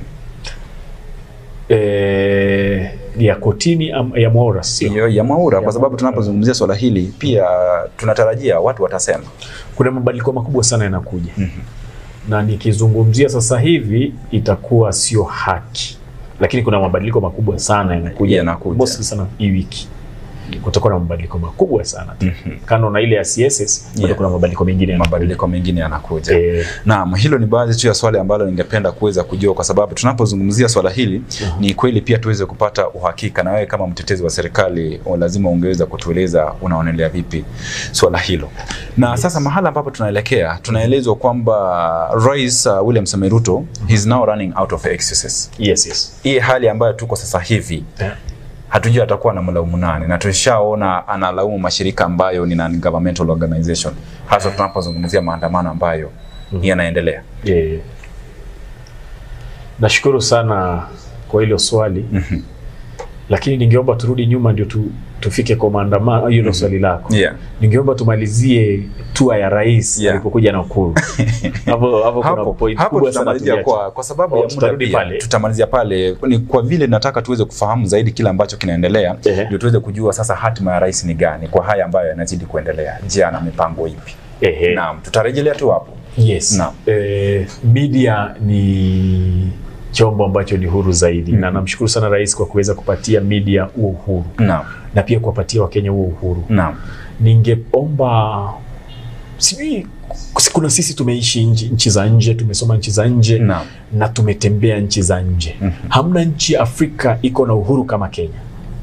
e, ya kotini am, ya Mwaura sio hiyo ya Mwaura kwa Ya sababu Mwaura. tunapozungumzia swala hili pia tunatarajia watu watasema kuna mabadiliko makubwa sana yanakuja na nikizungumzia sasa hivi itakuwa sio haki lakini kuna mabadiliko makubwa sana yanakuja Yanakuja. mostly sana hii wiki kutakuwa na mabadiliko makubwa sana Mhm. kando na ile ya CSS bado Yeah. kuna mabadiliko mengine yanakuja. mabadiliko mengine yanakuja Eh, Naam, hilo ni baadhi tu ya swali ambalo ningependa kuweza kujua, kwa sababu tunapozungumzia swala hili Mhm. ni kweli pia tuweze kupata uhakika, na wewe kama mtetezi wa serikali o, lazima ungeweza kutueleza unaonelea vipi swala hilo. Na sasa mahala ambapo tunaelekea, tunaelezwa kwamba Rais uh, William Samoei Ruto he's now running out of excuses. yes yes Hii hali ambayo tuko sasa hivi Eh, hatujui atakuwa na mlaumu nani, na tushaona analaumu mashirika ambayo ni non-governmental organization, hasa tunapozungumzia maandamano ambayo yanaendelea. eh. nashukuru sana kwa hilo swali Mhm. lakini ningeomba turudi nyuma ndio tu, tufike kwa maandamano hiyo ndio swali lako Yeah. ningeomba tumalizie tua ya rais Yeah. alipokuja Nakuru hapo hapo kuna hapo, point hapo kubwa sana tutamalizia tuliacha. kwa, kwa sababu Oh, ya muda tutarudi pia, pale. tutamalizia pale ni kwa vile nataka tuweze kufahamu zaidi kile ambacho kinaendelea Ehe. ndio tuweze kujua sasa hatima ya rais ni gani kwa haya ambayo yanazidi kuendelea je ana mipango ipi Ehe. naam tutarejelea tu hapo Yes. Naam. Eh, media ni chombo ambacho ni huru zaidi na Mhm. namshukuru sana rais kwa kuweza kupatia media huo uhuru naam na pia kuwapatia Wakenya huo uhuru. naam Ningeomba sijui kuna sisi tumeishi nchi, nchi za nje tumesoma nchi za nje naam na tumetembea nchi za nje. Mhm. Hamna nchi Afrika iko na uhuru kama Kenya.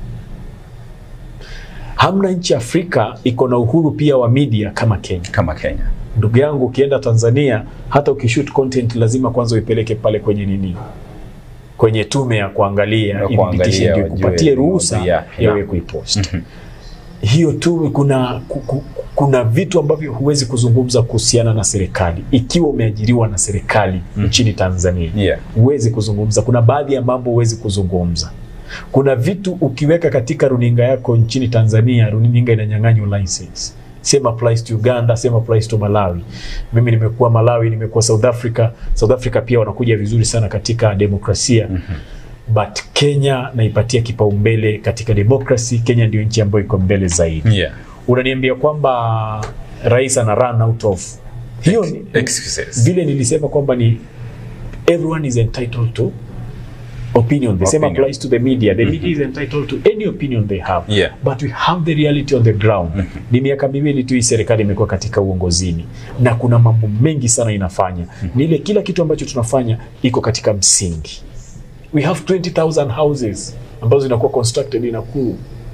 Hamna nchi Afrika iko na uhuru pia wa media kama Kenya. kama Kenya Ndugu yangu, ukienda Tanzania, hata ukishoot content lazima kwanza uipeleke pale kwenye nini, kwenye tume ya kuangalia Ya kuangalia, imitation, ndio wajue ikupatie ni ruhusa maudhui yapi. ya wewe Naam. kuipost. Hiyo tume, kuna ku- ku- kuna vitu ambavyo huwezi kuzungumza kuhusiana na serikali ikiwa umeajiriwa na serikali nchini Tanzania yeah huwezi kuzungumza. Kuna baadhi ya mambo huwezi kuzungumza. Kuna vitu ukiweka katika runinga yako nchini Tanzania, runinga inanyang'anywa license. Same applies to Uganda, same applies to Malawi. Mimi nimekuwa Malawi, nimekuwa South Africa. South Africa pia wanakuja vizuri sana katika demokrasia. But Kenya naipatia kipaumbele katika demokrasi. Kenya ndio nchi ambayo iko mbele zaidi. yeah Unaniambia kwamba rais ana run out of hiyo ni, excuses vile nilisema kwamba ni everyone is entitled to opinion the same Opinion. applies to the media the media is entitled to any opinion they have Yeah. but we have the reality on the ground ni miaka miwili tu hii serikali imekuwa katika uongozini na kuna mambo mengi sana inafanya ni ile kila kitu ambacho tunafanya iko katika msingi we have 20000 houses ambazo zinakuwa constructed in Nakuru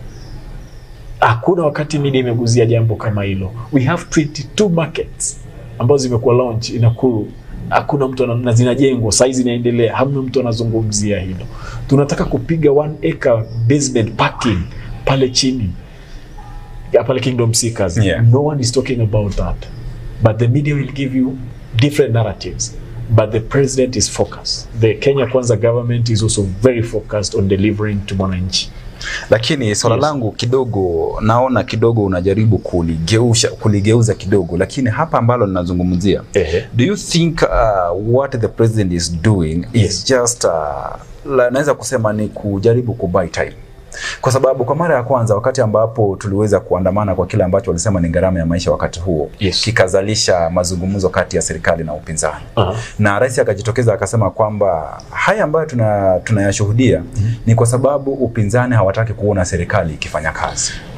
hakuna wakati media imeguzia jambo kama hilo. We have 22 markets ambazo zimekuwa launch in Nakuru, hakuna mtu ana- na zinajengwa sasa, zinaendelea, hamna mtu anazungumzia hilo. Tunataka kupiga one acre basement parking pale chini ya pale Kingdom Seekers. Yeah. No one is talking about that, but the media will give you different narratives. But the president is focused. The Kenya Kwanza government is also very focused on delivering to mwananchi. lakini swala Yes. langu kidogo naona kidogo unajaribu kuligeusha kuligeuza kidogo lakini hapa ambalo linazungumzia Ehe. do you think uh, what the president is doing is Yes. just uh, la- naweza kusema ni kujaribu kubuy time kwa sababu kwa mara ya kwanza wakati ambapo tuliweza kuandamana kwa kile ambacho walisema ni gharama ya maisha wakati huo Yes. kikazalisha mazungumzo kati ya serikali na upinzani Aha. na rais akajitokeza akasema kwamba haya ambayo tuna- tunayashuhudia ni kwa sababu upinzani hawataki kuona serikali ikifanya kazi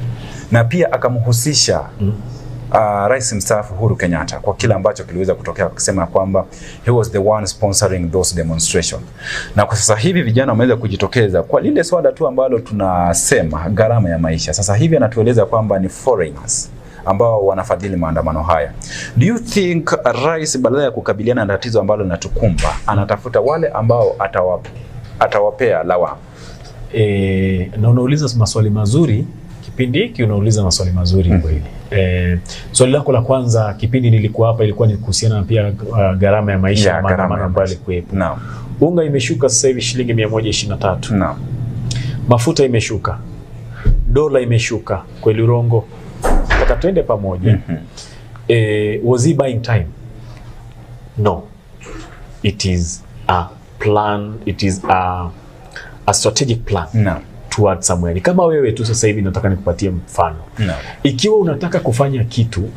na pia akamhusisha uh, rais mstaafu Uhuru Kenyatta kwa kile ambacho kiliweza kutokea, akisema kwamba he was the one sponsoring those demonstration. Na kwa sasa hivi vijana wameweza kujitokeza kwa lile swala tu ambalo tunasema gharama ya maisha. Sasa hivi anatueleza kwamba ni foreigners ambao wanafadhili maandamano haya. Do you think rais badala ya kukabiliana na tatizo ambalo linatukumba anatafuta wale ambao atawa, atawapea lawama? E, na unauliza maswali mazuri kipindi hiki unauliza maswali mazuri Mm. kweli. E, swali lako la kwanza kipindi nilikuwa hapa ilikuwa ni kuhusiana na pia uh, gharama ya maisha Ya, ya gharama maandamano ya ambayo maisha. yalikuwepo. Naam, Unga imeshuka sasa hivi shilingi 123. naam, Mafuta imeshuka. Dola imeshuka. Kweli urongo? Nataka twende pamoja. Mhm. Eh, was he buying time? No. It is a plan, it is a, a strategic plan naam, towards somewhere. Ni kama wewe tu sasa hivi nataka nikupatie mfano. naam, Ikiwa unataka kufanya kitu,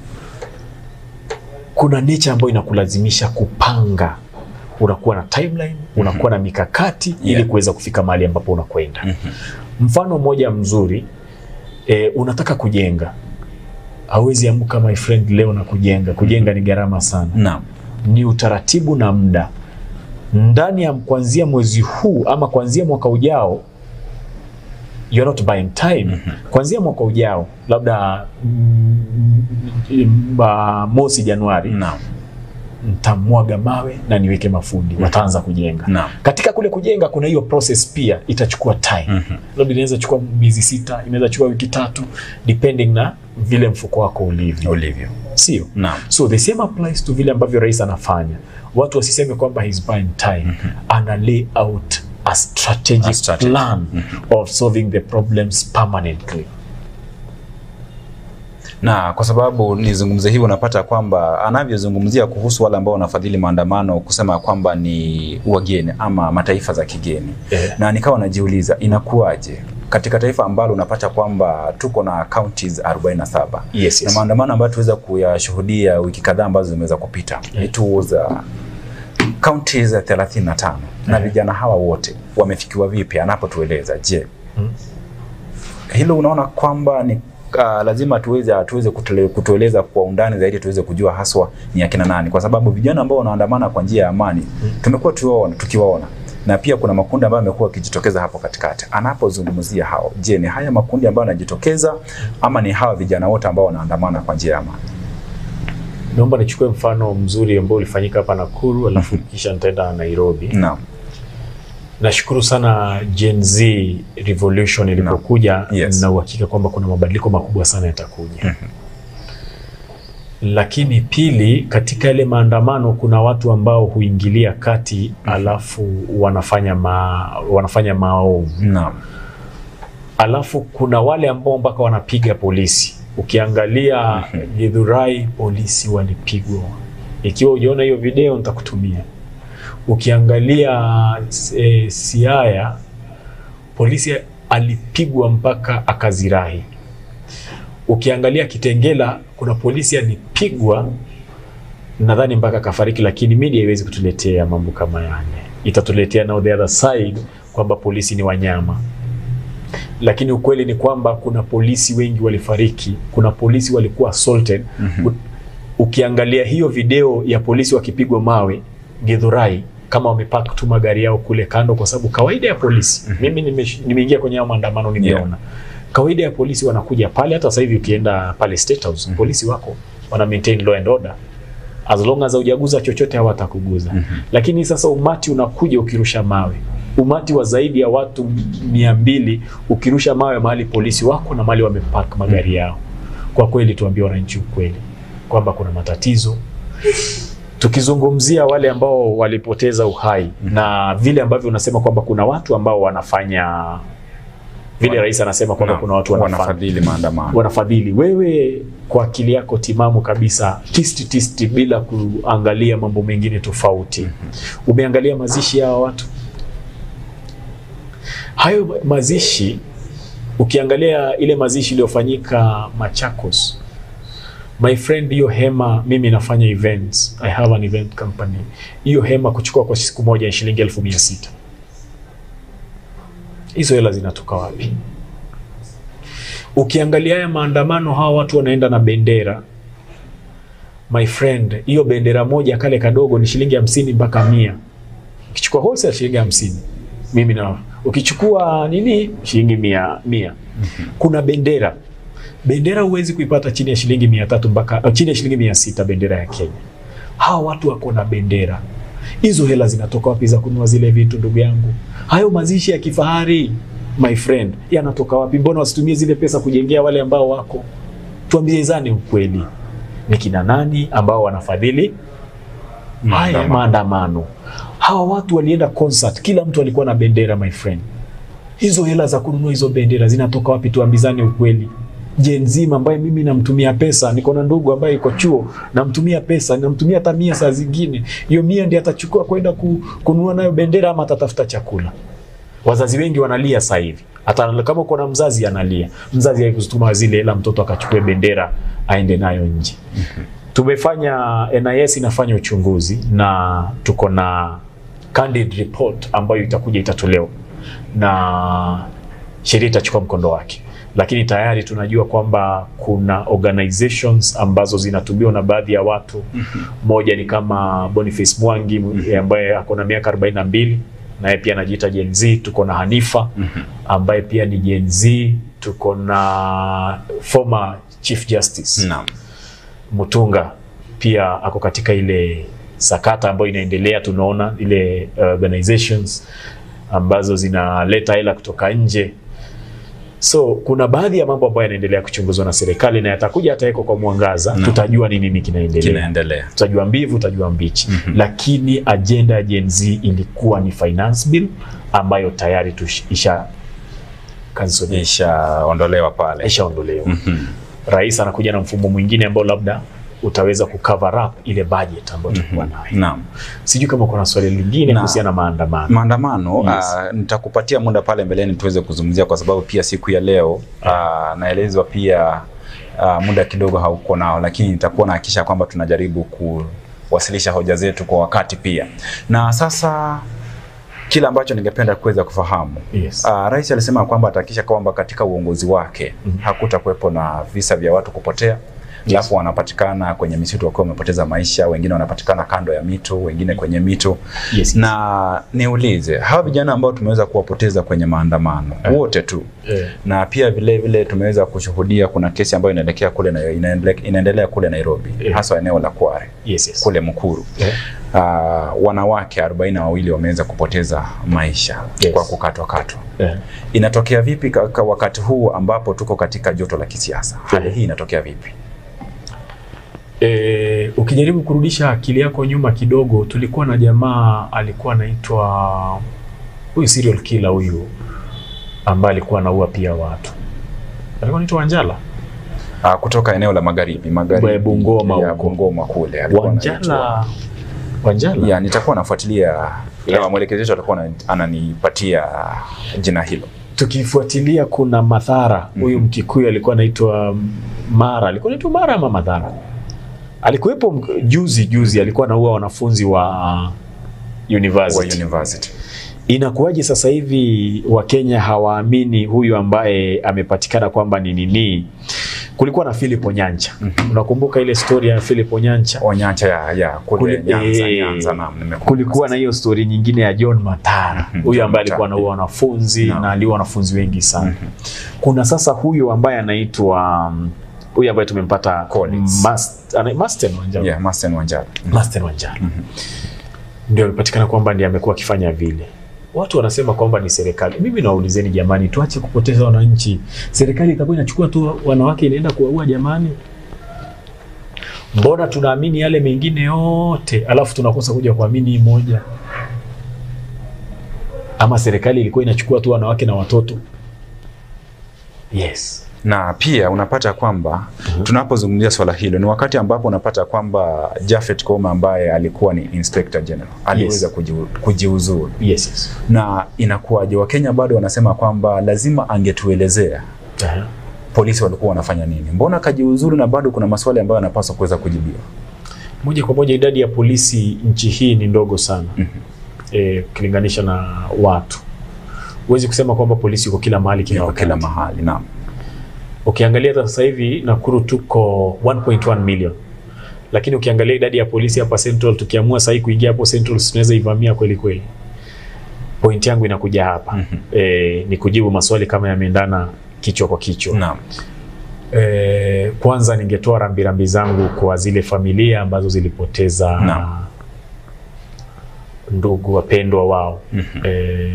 kuna nature ambayo inakulazimisha kupanga. Unakuwa na timeline, unakuwa na mikakati ili Yeah. kuweza kufika mahali ambapo unakwenda. Mhm. Mfano mmoja mzuri e, unataka kujenga, hauwezi amka my friend leo na kujenga. Kujenga ni gharama sana, naam, ni utaratibu na muda. Ndani ya kuanzia mwezi huu ama kuanzia mwaka ujao you're not buying time. Kuanzia mwaka ujao labda mm, mm, ah, mosi Januari naam, ntamwaga mawe na niweke mafundi, wataanza kujenga. naam. Katika kule kujenga kuna hiyo process pia itachukua time Mhm. labda inaweza chukua miezi sita, inaweza chukua wiki tatu depending na vile mfuko wako ulivyo, Ulivyo. sio? Naam. So the same applies to vile ambavyo rais anafanya. Watu wasiseme kwamba he's buying time, ana lay out a strategic, A strategy. plan of solving the problems permanently. na kwa sababu nizungumze hivi, unapata kwamba anavyozungumzia kuhusu wale ambao wanafadhili maandamano kusema kwamba ni wageni ama mataifa za kigeni Eh. na nikawa najiuliza inakuwaje katika taifa ambalo unapata kwamba tuko na counties 47 Yes, na yes. maandamano ambayo tuweza kuyashuhudia wiki kadhaa ambazo zimeweza kupita Yeah. it was uh, counties 35 na Yeah. vijana hawa wote wamefikiwa vipi anapotueleza je Mm. hilo unaona kwamba ni uh, lazima tuweze tuweze kutule- kutueleza kwa undani zaidi tuweze kujua haswa ni akina nani kwa sababu vijana ambao wanaandamana kwa njia ya amani tumekuwa tuwaona tukiwaona na pia kuna makundi ambayo yamekuwa yakijitokeza hapo katikati anapozungumzia hao je ni haya makundi ambayo yanajitokeza ama ni hawa vijana wote ambao wanaandamana kwa njia ya amani Naomba nichukue mfano mzuri ambao ulifanyika hapa Nakuru, alafu kisha nitaenda Nairobi. naam Nashukuru sana Gen Z revolution ilipokuja Yes. na uhakika kwamba kuna mabadiliko makubwa sana yatakuja. Lakini pili, katika yale maandamano kuna watu ambao huingilia kati alafu wanafanya ma, wanafanya maovu. naam Alafu kuna wale ambao mpaka wanapiga polisi. Ukiangalia Githurai, polisi walipigwa. Ikiwa ujaona hiyo video nitakutumia. Ukiangalia e, Siaya, polisi alipigwa mpaka akazirahi. Ukiangalia Kitengela, kuna polisi alipigwa nadhani mpaka akafariki, lakini media haiwezi kutuletea mambo kama yale. Itatuletea now the other side kwamba polisi ni wanyama lakini ukweli ni kwamba kuna polisi wengi walifariki, kuna polisi walikuwa assaulted. U- Ukiangalia hiyo video ya polisi wakipigwa mawe Githurai, kama wamepark tu magari yao kule kando, kwa sababu kawaida ya polisi mimi nimesh- nimeingia kwenye hayo maandamano nimeona kawaida ya polisi wanakuja pale. Hata sasa hivi ukienda pale State House polisi wako wana maintain law and order as long as haujaguza chochote hawatakuguza. Lakini sasa umati unakuja ukirusha mawe, umati wa zaidi ya watu mia mbili ukirusha mawe mahali polisi wako na mahali wamepark magari yao. Kwa kweli, tuambie wananchi ukweli kwamba kuna matatizo. Tukizungumzia wale ambao walipoteza uhai na vile ambavyo unasema kwamba kuna watu ambao wanafanya vile Wana- rais anasema kwamba Naam, kuna watu wanafanya wanafadhili maandamano wanafadhili. Wewe kwa akili yako timamu kabisa, tisti tisti, bila kuangalia mambo mengine tofauti, umeangalia mazishi ya hawa watu? Hayo mazishi, ukiangalia ile mazishi iliyofanyika Machakos, my friend, hiyo hema, mimi nafanya events, I have an event company. Hiyo hema kuchukua kwa siku moja ni shilingi elfu mia sita. Hizo hela zinatoka wapi? Ukiangalia haya maandamano, hawa watu wanaenda na bendera. My friend, hiyo bendera moja kale kadogo ni shilingi hamsini mpaka mia. Ukichukua wholesale shilingi hamsini mimi na ukichukua nini shilingi mia, mia. Kuna bendera bendera huwezi kuipata chini ya shilingi mia tatu mpaka uh, chini ya shilingi mia sita bendera ya Kenya. Hawa watu wako na bendera hizo, hela zinatoka wapi za kununua zile vitu? Ndugu yangu, hayo mazishi ya kifahari my friend, yanatoka wapi? Mbona wasitumie zile pesa kujengea wale ambao wako? Tuambiezane ukweli, ni kina nani ambao wanafadhili haya maandamano? Hawa watu walienda concert, kila mtu alikuwa na bendera my friend. Hizo hela za kununua hizo bendera zinatoka wapi? Tuambizane ukweli. Gen Z ambaye mimi namtumia pesa, niko na ndugu ambaye iko chuo, namtumia pesa, namtumia hata mia saa zingine. Hiyo mia ndiye atachukua kwenda ku, kununua nayo bendera ama atatafuta chakula. Wazazi wengi wanalia sasa hivi, hata kama uko na mzazi analia, mzazi haikuzituma zile hela mtoto akachukue bendera aende nayo nje. Tumefanya NIS inafanya uchunguzi na tuko na candid report ambayo itakuja itatolewa na sheria itachukua mkondo wake, lakini tayari tunajua kwamba kuna organizations ambazo zinatumiwa na baadhi ya watu. Moja ni kama Boniface Mwangi ambaye ako na miaka 42 naye pia anajiita Gen Z. Tuko na Hanifa ambaye pia ni Gen Z. Tuko na former Chief Justice Naam. Mutunga pia ako katika ile sakata ambayo inaendelea. Tunaona ile uh, organizations ambazo zinaleta hela kutoka nje. So kuna baadhi ya mambo ambayo yanaendelea kuchunguzwa na serikali na yatakuja yatawekwa kwa mwangaza, No. tutajua ni nini kinaendelea, Kinaendelea. tutajua mbivu, tutajua mbichi. Mhm. Lakini ajenda ya Gen Z ilikuwa ni finance bill ambayo tayari tush- isha cancel- Ishaondolewa pale. ishaondolewa. Mhm. Rais anakuja na mfumo mwingine ambao labda utaweza kucover up ile budget ambayo tulikuwa nayo. Naam. Sijui kama kuna swali lingine Na- kuhusiana na maandamano. Maandamano Yes. ah, nitakupatia muda pale mbeleni tuweze kuzungumzia, kwa sababu pia siku ya leo ah, naelezwa pia ah, muda kidogo hauko nao, lakini nitakuwa nahakikisha kwamba tunajaribu kuwasilisha hoja zetu kwa wakati pia. Na sasa kile ambacho ningependa kuweza kufahamu Yes. Uh, rais alisema kwamba atahakikisha kwamba katika uongozi wake Mhm. hakutakuwepo na visa vya watu kupotea alafu wanapatikana kwenye misitu wakiwa wamepoteza maisha, wengine wanapatikana kando ya mito, wengine kwenye mito. Yes. Na niulize hawa vijana ambao tumeweza kuwapoteza kwenye maandamano Eh. wote tu, Eh, na pia vile vile tumeweza kushuhudia kuna kesi ambayo inaelekea kule na, inaendelea, inaendelea kule Nairobi Eh. hasa eneo la Kware yes, yes. kule Mukuru. Eh, Uh, wanawake arobaini na wawili wameweza kupoteza maisha Yes. kwa kukatwa katwa. eh. Inatokea vipi ka- ka- wakati huu ambapo tuko katika joto la kisiasa? Hali hii inatokea vipi? Eh, ukijaribu kurudisha akili yako nyuma kidogo, tulikuwa na jamaa alikuwa anaitwa huyu serial killer huyu ambaye alikuwa anaua pia watu, alikuwa anaitwa Wanjala Uh, kutoka eneo la magharibi magharibi Bungoma ya huko. Bungoma kule alikuwa anaitwa- Wanjala Wanjala ya nitakuwa nafuatilia Yeah. yeah. mwelekezi wetu atakuwa ana- ananipatia jina hilo. tukifuatilia kuna Madhara huyu Mhm. Mkikuyu alikuwa anaitwa Mara, alikuwa anaitwa Mara ama Madhara, alikuwepo m- juzi juzi, alikuwa anaua wanafunzi wa Wa university. university. Inakuwaje sasa hivi Wakenya hawaamini huyu ambaye amepatikana kwamba ni nini? Kulikuwa na Philip Onyancha. Mhm. Unakumbuka ile story ya Philip Onyancha? Onyancha ya, ya kule Kuli- Nyanza, eh, Nyanza naam, nimekumbuka Kulikuwa na sasa. hiyo story nyingine ya John Matara, Mhm, huyu John ambaye alikuwa Matara. anaua wanafunzi Naam. na aliua wanafunzi wengi sana. Mhm. Kuna sasa huyu ambaye anaitwa um, huyu ambaye tumempata Collins. Mast- ana- Masten Wanjala. Yeah, Masten Wanjala. Mhm. Masten Wanjala. Mhm. ndio amepatikana kwamba ndiye amekuwa akifanya vile. Watu wanasema kwamba ni serikali. Mimi nawaulizeni jamani, tuache kupoteza wananchi. Serikali itakuwa inachukua tu wanawake inaenda kuwaua jamani? Mbona tunaamini yale mengine yote alafu tunakosa kuja kuamini hii moja? Ama serikali ilikuwa inachukua tu wanawake na watoto? Yes. na pia unapata kwamba Mhm. tunapozungumzia swala hilo ni wakati ambapo unapata kwamba Japhet Koome ambaye alikuwa ni Inspector General aliweza Yes. kujiu- kujiuzuru, Yes, yes. na inakuwaje? Wakenya bado wanasema kwamba lazima angetuelezea Aha. polisi walikuwa wanafanya nini, mbona kajiuzuru, na bado kuna maswali ambayo yanapaswa kuweza kujibiwa. Moja kwa moja idadi ya polisi nchi hii ni ndogo sana Mhm. eh, ukilinganisha na watu. Huwezi kusema kwamba polisi yuko kila mahali kila Kwa wakati. kila mahali naam. Ukiangalia hata sasa hivi Nakuru tuko 1.1 million, lakini ukiangalia idadi ya polisi hapa Central, tukiamua sasa hivi kuingia hapo Central, tunaweza ivamia kweli kweli. Point yangu inakuja hapa Mhm. e, ni kujibu maswali kama yameendana kichwa kwa kichwa. Naam. E, kwanza ningetoa rambirambi zangu kwa zile familia ambazo zilipoteza Naam. ndugu wapendwa wao. Mhm. E,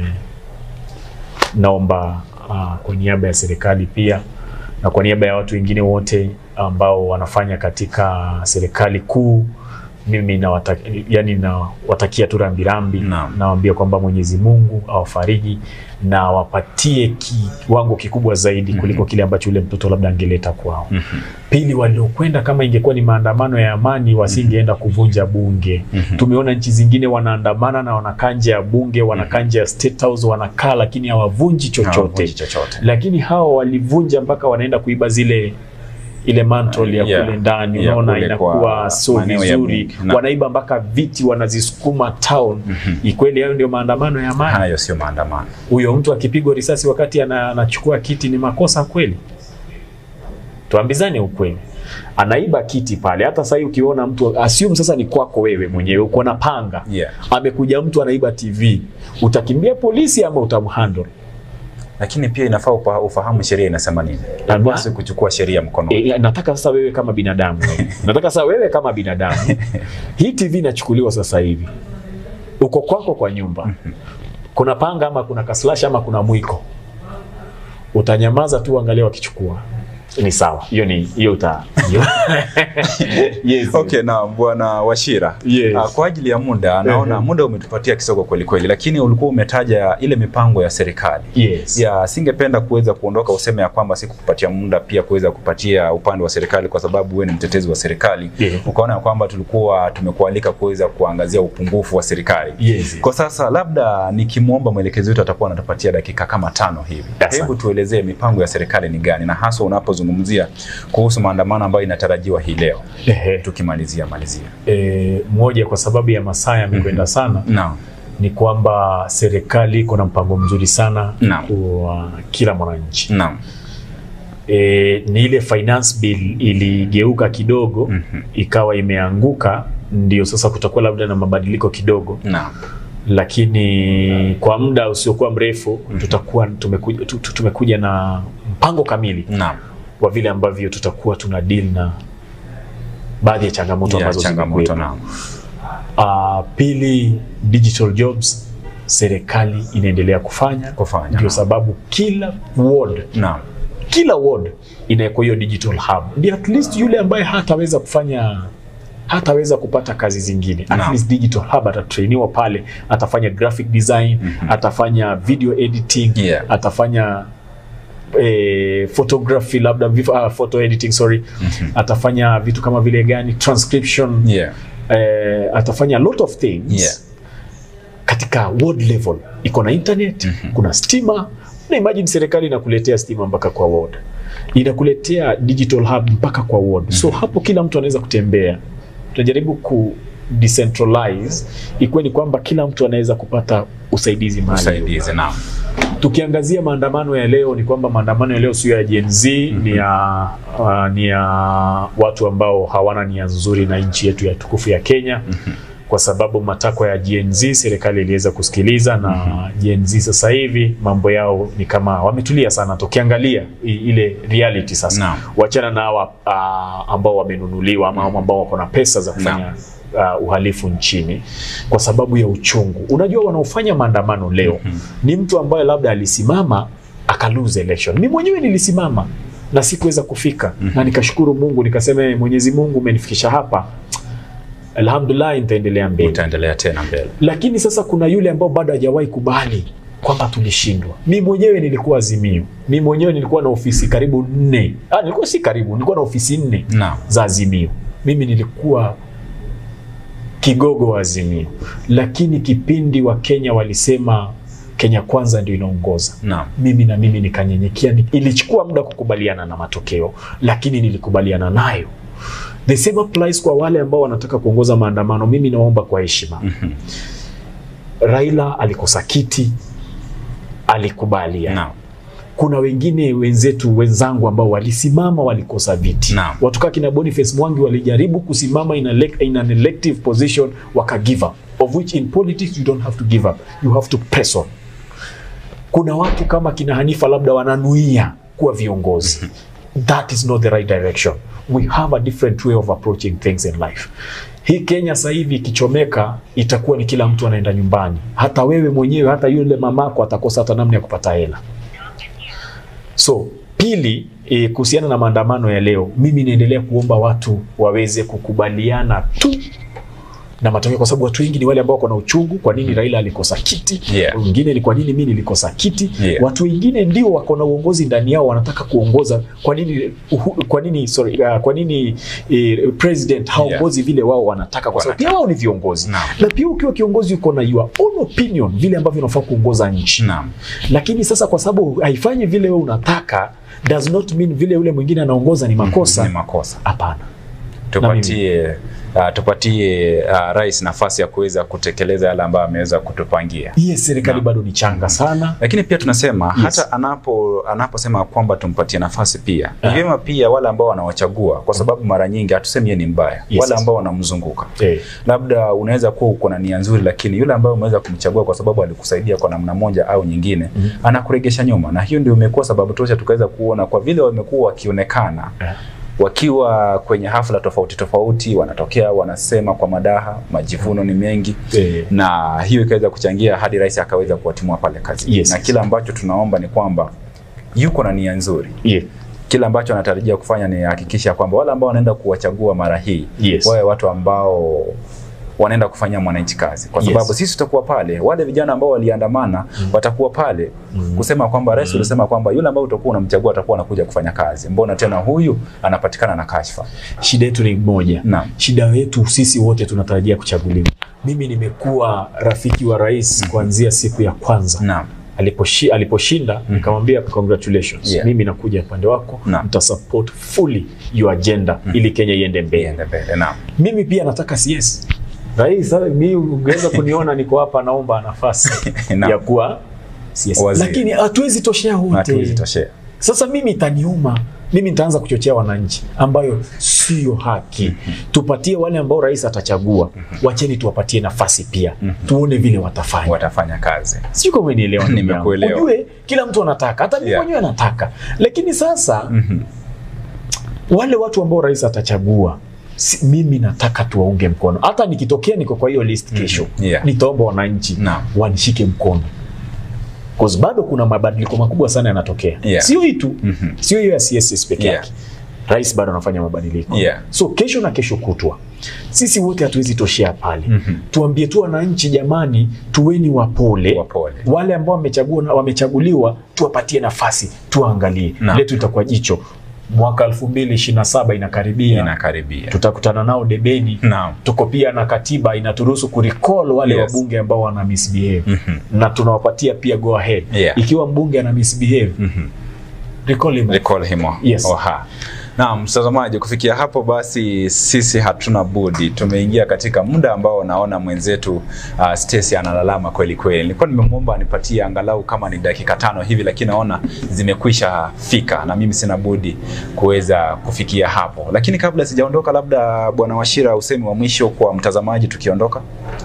naomba uh, kwa niaba ya serikali pia na kwa niaba ya watu wengine wote ambao wanafanya katika serikali kuu, mimi nawatakia, yani nawatakia tu rambirambi, Naam. nawaambia kwamba Mwenyezi Mungu awafariji na awapatie kiwango kikubwa zaidi kuliko kile ambacho yule mtoto labda angeleta kwao. Mhm. Pili, waliokwenda kama ingekuwa ni maandamano ya amani wasingeenda kuvunja bunge. Mhm. Tumeona nchi zingine wanaandamana na wanakaa nje ya bunge, wanakaa nje ya State House, wanakaa lakini hawavunji chochote Hawavunji chochote. lakini hawa walivunja mpaka wanaenda kuiba zile ile mantle ya Yeah. kule ndani, Ya unaona kule inakuwa kwa sio maeneo ya vizuri. bunge. Na- Wanaiba mpaka viti wanazisukuma town. Mhm. Ikweli hayo ndio maandamano ya amani? Hayo sio maandamano. Huyo mtu akipigwa risasi wakati ana- anachukua kiti ni makosa kweli? Tuambizane ukweli. Anaiba kiti pale. Hata sasa hivi ukiona mtu assume sasa ni kwako wewe mwenyewe, uko na panga Yeah. amekuja mtu anaiba TV, utakimbia polisi ama utamhandle? Lakini pia inafaa upa- ufahamu sheria inasema nini. Ama- Hupaswi kuchukua sheria mkono. E, nataka sasa wewe kama binadamu nataka sasa wewe kama binadamu hii TV inachukuliwa sasa hivi, uko kwako kwa nyumba, kuna panga ama kuna kaslash ama kuna mwiko, utanyamaza tu, angalia wakichukua ni sawa. Hiyo ni hiyo uta hiyo. yes. Okay, na bwana Washira Yes. ah, kwa ajili ya muda naona Ehe. muda umetupatia kisogo kweli kweli, lakini ulikuwa umetaja ile mipango ya serikali Yes. ya singependa kuweza kuondoka useme ya kwamba sikukupatia muda pia kuweza kupatia upande wa serikali, kwa sababu wewe ni mtetezi wa serikali Yeah. ukaona ya kwamba tulikuwa tumekualika kuweza kuangazia upungufu wa serikali Yes. kwa sasa labda nikimwomba mwelekezi wetu atakuwa anatupatia dakika kama tano hivi. Asante. Hebu tuelezee mipango ya serikali ni gani, na haswa unapozungumzia kuhusu maandamano ambayo inatarajiwa hii leo. Ehe. Tukimalizia malizia. E, moja kwa sababu ya masaa yamekwenda sana Naam. ni kwamba serikali iko na mpango mzuri sana Naam. kwa kila mwananchi. Naam. e, ni ile finance bill iligeuka kidogo Mhm. ikawa imeanguka, ndio sasa kutakuwa labda na mabadiliko kidogo, Naam. lakini kwa muda usiokuwa mrefu tutakuwa tumekuja, tu- tu- tumekuja na mpango kamili Naam. wa vile ambavyo tutakuwa tuna deal na baadhi ya changamoto Ya ambazo changamoto zimekuwepo. naam. Uh, pili, digital jobs serikali inaendelea kufanya Kufanya, ndio naam. sababu kila ward Naam. kila ward inawekwa hiyo digital hub, ndio at least yule ambaye hataweza kufanya hataweza kupata kazi zingine at Naam. least digital hub atatrainiwa pale, atafanya graphic design atafanya video editing Yeah. atafanya eh, photography labda vif- ah, photo editing sorry atafanya vitu kama vile gani transcription Yeah. eh, atafanya a lot of things Yeah. katika ward level iko na internet kuna stima na imagine serikali inakuletea stima mpaka kwa ward inakuletea digital hub mpaka kwa ward so hapo kila mtu anaweza kutembea tunajaribu ku decentralize ikuwe ni kwamba kila mtu anaweza kupata usaidizi mahali Usaidizi naam. tukiangazia maandamano ya leo ni kwamba maandamano ya leo sio ya Gen Z ni ya uh, ni ya watu ambao hawana nia nzuri na nchi yetu ya tukufu ya Kenya kwa sababu matakwa ya Gen Z serikali iliweza kusikiliza na Gen Z sasa hivi mambo yao ni kama wametulia sana, tukiangalia i- ile reality sasa Naam. wachana na hawa uh, ambao wamenunuliwa ama ambao wako na pesa za kufanya uh, uhalifu nchini kwa sababu ya uchungu. Unajua, wanaofanya maandamano leo ni mtu ambaye labda alisimama akalose election. Mimi mwenyewe nilisimama na sikuweza kufika na nikashukuru Mungu, nikasema "Eh, Mwenyezi Mungu umenifikisha hapa, alhamdulillah, nitaendelea mbele Utaendelea tena mbele. lakini sasa kuna yule ambao bado hajawahi kubali kwamba tulishindwa. Mi mwenyewe nilikuwa Azimio, mi mwenyewe nilikuwa na ofisi karibu nne. Ah, nilikuwa si karibu, nilikuwa na ofisi nne Naam. za Azimio. Mimi nilikuwa kigogo wa Azimio, lakini kipindi wa Kenya walisema Kenya kwanza ndio inaongoza Naam. mimi na mimi nikanyenyekea. Ni- Ilichukua muda kukubaliana na matokeo, lakini nilikubaliana nayo. The same applies kwa wale ambao wanataka kuongoza maandamano. Mimi naomba kwa heshima, Raila alikosa kiti, alikubalia Naam. kuna wengine wenzetu wenzangu ambao walisimama walikosa viti. Naam. Watu kaa kina Boniface Mwangi walijaribu kusimama in, a elec- in an elective position waka give up, of which in politics you don't have to give up, you have to press on. Kuna watu kama kina Hanifa labda wananuia kuwa viongozi. That is not the right direction. We have a different way of approaching things in life. Hii Kenya sasa hivi ikichomeka, itakuwa ni kila mtu anaenda nyumbani, hata wewe mwenyewe, hata yule mamako atakosa hata namna ya kupata hela. So pili, e, kuhusiana na maandamano ya leo, mimi naendelea kuomba watu waweze kukubaliana tu na matokeo, kwa sababu watu wengi ni wale ambao wako na uchungu. Kwa nini Raila alikosa kiti? Yeah. Wengine ni kwa nini mimi nilikosa kiti? Yeah. Watu wengine ndio wako na uongozi ndani yao, wanataka kuongoza. Kwa nini uhu, kwa nini sorry, uh, kwa nini eh, president haongozi vile wao wanataka? Kwa sababu pia wao ni viongozi Naam. na pia ukiwa kiongozi uko na your own opinion vile ambavyo unafaa kuongoza nchi Naam. lakini sasa kwa sababu haifanyi vile wewe unataka does not mean vile yule mwingine anaongoza ni makosa Ni makosa. hapana Tupatie uh, tupatie uh, rais nafasi ya kuweza kutekeleza yale ambayo ameweza kutupangia. hiye serikali Naam. bado ni changa sana lakini pia tunasema Yes. hata anapo anaposema kwamba tumpatie nafasi pia ni Ah. vyema pia wale ambao wanawachagua, kwa sababu mara nyingi hatusemi yeye ni mbaya, Yes, wale yes. ambao wanamzunguka eh, labda unaweza kuwa uko na nia nzuri, lakini yule ambaye umeweza kumchagua kwa sababu alikusaidia kwa namna moja au nyingine Mhm. anakuregesha nyuma, na hiyo ndio imekuwa sababu tosha tukaweza kuona kwa vile wamekuwa wakionekana eh, wakiwa kwenye hafla tofauti tofauti, wanatokea wanasema kwa madaha, majivuno ni mengi eh, na hiyo ikaweza kuchangia hadi rais akaweza kuwatimua pale kazini Yes, na yes. kile ambacho tunaomba ni kwamba yuko na nia nzuri. yeah, Kile ambacho anatarajia kufanya ni hakikisha kwamba wale ambao wanaenda kuwachagua mara hii Yes. wawe watu ambao wanaenda kufanyia mwananchi kazi, kwa Yes. sababu sisi tutakuwa pale, wale vijana ambao waliandamana watakuwa pale kusema kwamba rais ulisema kwamba yule ambao utakuwa unamchagua atakuwa anakuja kufanya kazi, mbona tena huyu anapatikana na kashfa? shida yetu ni moja Naam. shida yetu sisi wote tunatarajia kuchaguliwa mimi nimekuwa rafiki wa rais kuanzia siku ya kwanza Naam. aliposhi, aliposhinda nikamwambia congratulations Yeah. mimi nakuja upande wako Naam. nitasupport fully your agenda ili Kenya iende mbele Iende mbele. Naam. mimi pia nataka CS rais sasa mimi ungeweza kuniona niko hapa naomba nafasi Naam. ya kuwa CS Waziri. lakini hatuwezi toshea Hatuwezi wote toshea. sasa mimi itaniuma mimi nitaanza kuchochea wananchi ambayo sio haki tupatie wale ambao rais atachagua wacheni tuwapatie nafasi pia tuone vile watafanya Watafanya kazi. sijui kama umenielewa ndugu yangu. Nimekuelewa. ujue kila mtu anataka hata mimi Yeah. mwenyewe nataka lakini sasa wale watu ambao rais atachagua si, mimi nataka tuwaunge mkono hata nikitokea niko kwa hiyo list kesho Yeah. nitaomba wananchi Naam. wanishike mkono 'Cause bado kuna mabadiliko makubwa sana yanatokea Yeah. sio hii tu Mhm. sio hiyo ya CSS peke Yeah. yake rais bado anafanya mabadiliko Yeah. so kesho na kesho kutwa sisi wote hatuwezi toshea pale Mhm. tuambie tu wananchi jamani tuweni wapole Wapole. wale ambao wamechagua wamechaguliwa tuwapatie nafasi tuwaangalie Naam. letu itakuwa jicho mwaka 2027 inakaribia Inakaribia. tutakutana nao debeni Naam. tuko pia na katiba inaturuhusu kurecall wale Yes. wabunge ambao wana misbehave Mhm. na tunawapatia pia go ahead Yeah. ikiwa mbunge ana misbehave Mhm. recall him Recall him. Yes. Oha. Naam, mtazamaji, kufikia hapo basi sisi hatuna budi, tumeingia katika muda ambao naona mwenzetu uh, Stacy analalama kweli kweli. Nilikuwa nimemwomba anipatie angalau kama ni dakika tano hivi, lakini naona zimekwisha fika na mimi sina budi kuweza kufikia hapo. Lakini kabla sijaondoka, labda Bwana Washira, usemi wa mwisho kwa mtazamaji tukiondoka.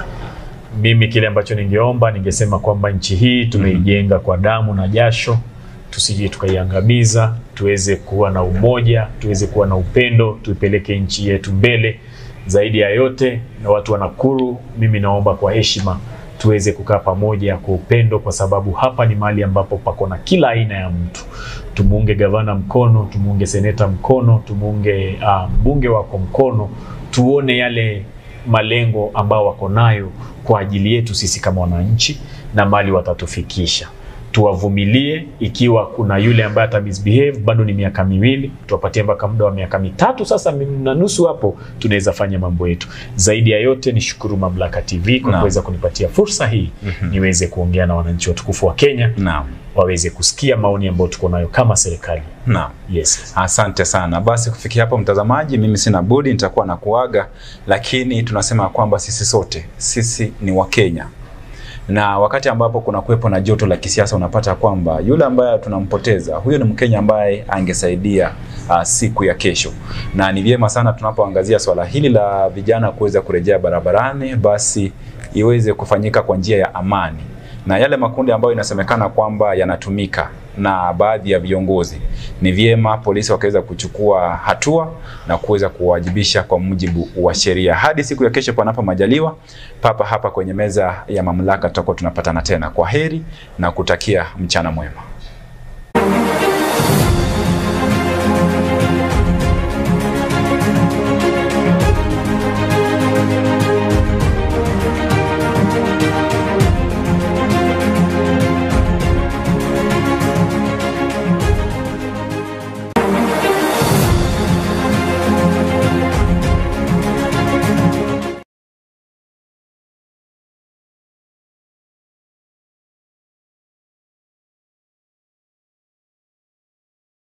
mimi kile ambacho ningeomba ningesema kwamba nchi hii tumeijenga kwa damu na jasho tusije tukaiangamiza tuweze kuwa na umoja tuweze kuwa na upendo tuipeleke nchi yetu mbele zaidi ya yote na watu wa Nakuru mimi naomba kwa heshima tuweze kukaa pamoja kwa upendo kwa sababu hapa ni mahali ambapo pako na kila aina ya mtu tumuunge gavana mkono tumuunge seneta mkono tumuunge uh, mbunge wako mkono tuone yale malengo ambao wako nayo kwa ajili yetu sisi kama wananchi na mali watatufikisha tuwavumilie ikiwa kuna yule ambaye ata misbehave bado ni miaka miwili tuwapatie mpaka muda wa miaka mitatu sasa mi- na nusu hapo tunaweza fanya mambo yetu zaidi ya yote ni shukuru mamlaka tv kwa Naam. kuweza kunipatia fursa hii niweze kuongea na wananchi watukufu wa kenya Naam. waweze kusikia maoni ambayo tuko nayo kama serikali Naam. yes Asante sana. Basi kufikia hapo, mtazamaji, mimi sina budi, nitakuwa na kuaga, lakini tunasema kwamba sisi sote sisi ni Wakenya na wakati ambapo kuna kuwepo na joto la kisiasa, unapata kwamba yule ambaye tunampoteza huyo ni Mkenya ambaye angesaidia uh, siku ya kesho, na ni vyema sana tunapoangazia swala hili la vijana kuweza kurejea barabarani, basi iweze kufanyika kwa njia ya amani na yale makundi ambayo inasemekana kwamba yanatumika na baadhi ya viongozi, ni vyema polisi wakaweza kuchukua hatua na kuweza kuwajibisha kwa mujibu wa sheria. Hadi siku ya kesho, panapo majaliwa, papa hapa kwenye meza ya mamlaka, tutakuwa tunapatana tena. Kwa heri na kutakia mchana mwema.